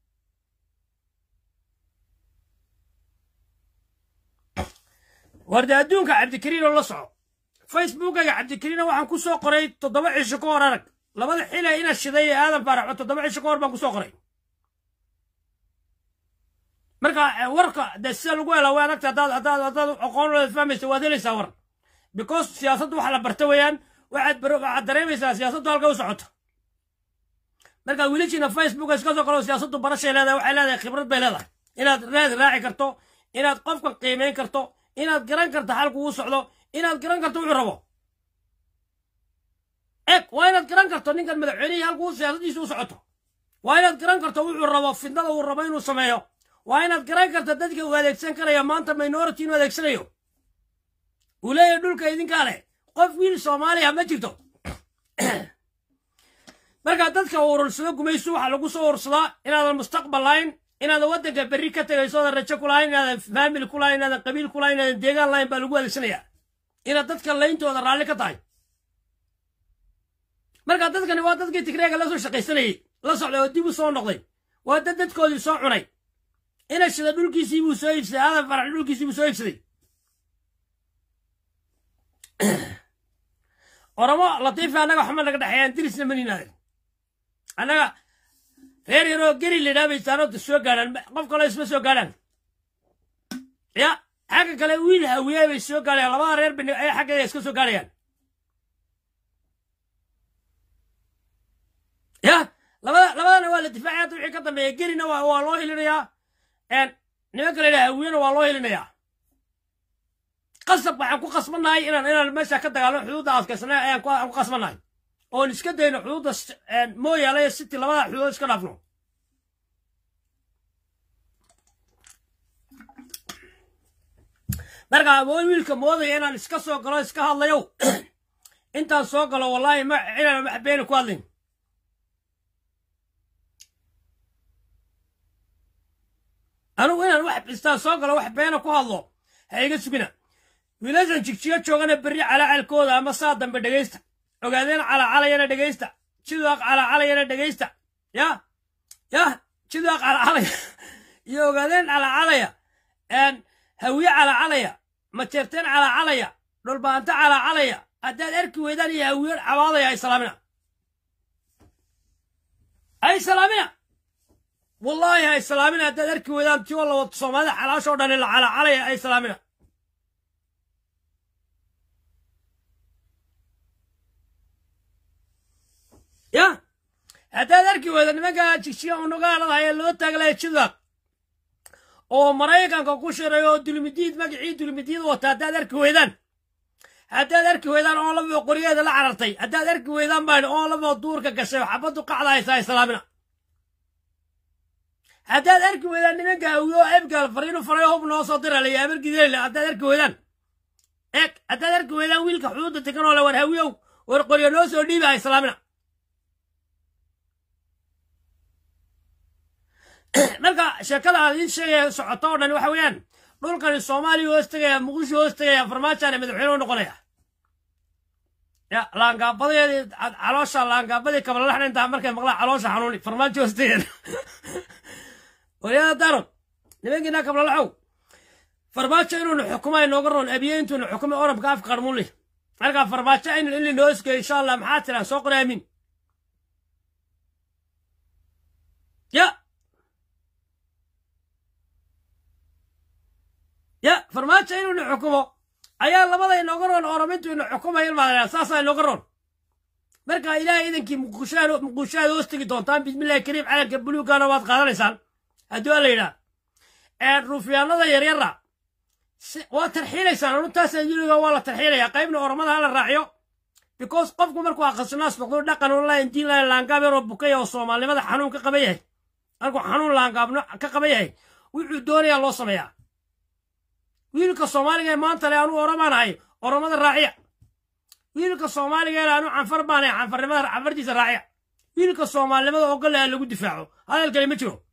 warde adduunka cabdikariin oo la soco facebookaga cabdikariina waxaan ku soo qoray toddoba cisho ka hor arag labada xile ina shiday ee aadan faaraxo toddoba cisho ka hor baan ku soo qoray marka warka de sida lagu helaa way adagta haddaad haddaad haddaad aqoon fahmaysa waad helaysaa war because siyaasaddu waxa la barta weeyaan waxaad bar waxaad dareemaysaa siyaasaddu halka u socoto marka wiilashiina facebook iska soo qalo siyaasaddu barashay leedahay waxay leedahay khibrad bay leedahay inaad raad raaci karto inaad qofka qiimeyn karto inaad garan karto halku uu socdo inaad garan karto wuxuu rabo eg waa inaad garan karto ninkan madaxweynihii halkuu siyaasaddiisa u socoto waa inaad garan karto wuxuu rabo fidnada uu rabo inuu sameeyo waa inaad garan karto dadka uu adeegsan karaya maanta minority inuu adeegsanayo uu leeyahay dhulka idinkaa leh qof wiil soomaaliya ma jirto marka dadka urursado gumayso waxaa lagu soo urursadaa inaadan mustaqbal lahayn inaadan waddanka berri ka tegayso oodan rajo ku lahayn inaadan faamili ku lahayn inaadan qabiil ku lahayn inaadan deegaan lahayn baa lagu adeegsanayaa inaad dadka layntooda raalli ka tahay marka dadkani waa dadkii tigreega la soo shaqaysanayey la socday oo dib u soo noqday waa dad dadkoodii soo cunay ina shida dhulkiisii buu soo iibsaday aadan farax dhulkiisii buu soo iibsaday oromo latiifi annaga waxma naga dhexeeyaan dirisna maninaaden annaga reer yaroo geri lidhaa bay saanooda soo gaadhaan qof kaloo isma soo gaadhaan ya xagga kale wiil hawiye bay soo gaadhayaan labada reer bini ay xaggeeda iska soo gaadhayaan ya labada labadana waa la difaacaya hadda wixii ka dambeeya gerina waa waa loo hilinayaa nimanka la yidhaha hawiyena waa loo hilinayaa qasab waxaan ku qasbannahay inaan inaan meesha ka dagaalno xuduudda adkaysana ayaan ku qasbannahay oon iska dayno xuduudda mooyaale iyo city labada xuduud iska dhaafno marka awoon wiilka moodaya inaan iska soo galo iska hadlayo intaan soo galo wallaahi ma inaan wax beeni ku hadlin anugu inaan wax istaan soo galo wax beena ku hadlo ha iga sugina wiilashan jigjigo joogana berri calacalkooda ama saa dambe dhegaysta ogaadeen calacalayana dhegaysta jidaaq calacalayana dhegaysta ya ya jidaaq calacalaya iyo ogaadeen calacalaya hawiye calacalaya majeerteen calacalaya dhulbaanto calacalaya haddaad arki weydaan iyo hawiye cabaadaya ay salaamina ay salaamina wallaahi ay salaamina haddaad arki weydaan tiyo la wado soomaalida xalaashoo dhan la calacalaya ay salaamina ya haddaad arki weyda nimanka jigjiga unugaaladaha ee loo taaglaya jidaaq oo maraykanka ku shiray oo dulmidiid magacii dulmidiid wata haddaad arki weydaan haddaad arki weydaan oo labo qoryeeda la carartay haddaad arki weydaan baan oo labo duurka gashay xabaddu qacda haysa ay salaamina haddaad arki weydaan nimanka hawiyo oo ebgaal fariinu faray hub noo soo dira laya abargideele haddaad arki weydaan eeg haddaad arki weydaan wiilka xuduudda tegan oo le war hawiyow war qoryo noo soo dhiiba ay salaamina marka sheekada aan idiin sheegaya socoto oo dhan waxa weeyaan dhulkani soomaaliya hoos tegaya muqdisho hoos tegaya farmaajaana madaxweyne u noqonaya ya laangaabadeedii caloosha laangaabadii kabalalaxna intaa markay maqlaan caloosha xanuuni farmaajo hoos tegeen waryada darod nimankiina kabalalaxow farmaajo inuuna xukumay nooga roon abiye intuuna xukumay orabka afka qarmuuli marka farmaajo in in linoo isgeeyo insha allah maxaa tiraa soo qori aamin ya ya farmaajo inuuna xukumo ayaa labada inooga roon oromintu ina xukumaya ilmaadana saasaa inooga roon marka ilaahay idankii muqushaad muqushaad hoos tegi doontaan bismillahi kariim calanka buluugana waad qaadanaysaan haddii waa la yidhaah ruufyaanada yaryara waa tarxiilaysaan anutaasa yuriga waa la tarxiilaya qaybna oromada hala raaciyo because qofku markuu aqasinaas noqdo dhaqan online diin lahayn laangaab yaroo bukaya oo soomaalinimada xanuun ka qaba yahay markuu xanuun laangaabno ka qaba yahay wuxuu doonayaa loo sameeyaa wiilka soomaaliga ee maanta le anuu oromaan ahay oromada raaciya wiilka soomaaliga ee anuu canfar baan ahay canfarnimada canfartiisa raaciya wiilka soomaalinimada ogol ha lagu difaaco hadalkani ma jiro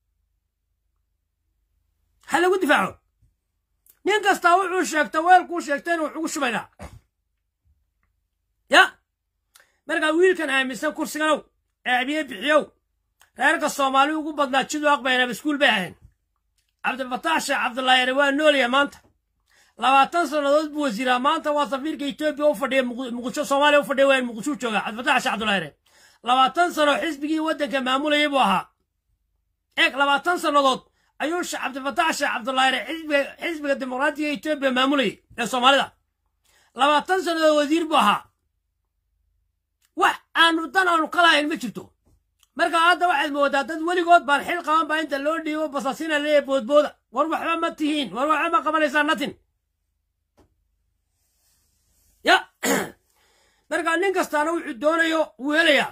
ha lagu difaaco nin kastaa wuxuu sheegta weelkuu sheegtayna wax ugu shubaynaa ya markaa wiilkan aaminsan kursiganow ee abiye bixiyow reerka soomaali ugu badnaa jiduu aqbayna maskuul bay ahayn cabdilfataax sheekh cabdullaahi yare waa noolya maanta labaatan sannadood buu wasiiraa maanta waa safiirka etoobiya u fadhiya muqdisho soomaaliya u fadhiya wayn muqdishuu jooga cabdilfataax sheekh cabdullaahi yare labaatan sano xisbigii waddanka maamulayay buu ahaa eeg labaatan sannadood ayuu cabdilfataax sheekh cabdullaahi yare xisbiga xisbiga dimuqraatiga etoobiya maamulayay ee soomaalida labaatan sannadood wasiir buu ahaa wax aanu dan aanu ka lahayn ma jirto marka hadda waxaad moodaa dad weligood baan xil qaban baa inta loo dhiibo basaasina leeya boodbooda war waxba ma tihiin war waxba ma qabanaysaa natin ya marka nin kastaana wuxuu doonayo wuu helayaa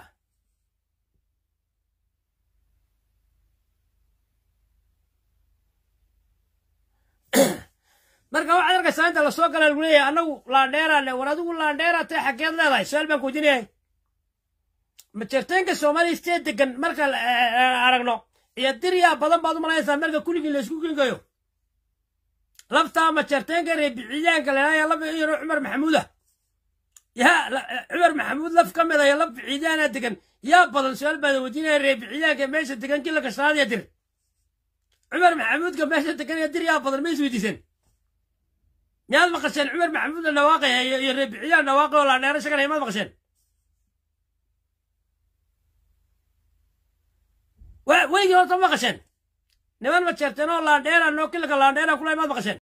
marka waxaad arkaysaa inta lasoo gala lagu leeyahay annagu laandheeraale war adigu laandheeraa tae xaggeed leedahay su-aal baan kuweydiinayahay majeerteenka soomaaliya stee degan marka aragno iyo diryaa badan baad u malaynaysaa marka kulligii laysku gengayo laftaa majeerteenka reebiciyaanka leelaya laf yaro cumar maxamuuda yaa cumar maxamuud laf ka mida iyo laf biciidaana degan yaa badan su-aal baan weydiinaya reebiciyaanka meesha degan kila kashanaad iyo dir cumar maxamuudka meesha degan iyo dir yaa badan ma is weydiiseen miyaad maqasheen cumar maxamuud la dhawaaqaya iyo reebiciyaan dhawaaqay oo laandheero shaganaya maad maqasheen weligii horta ma maqasheen niman ma jeerteen oo laandheera noo kilaka laandheera kula maad maqasheen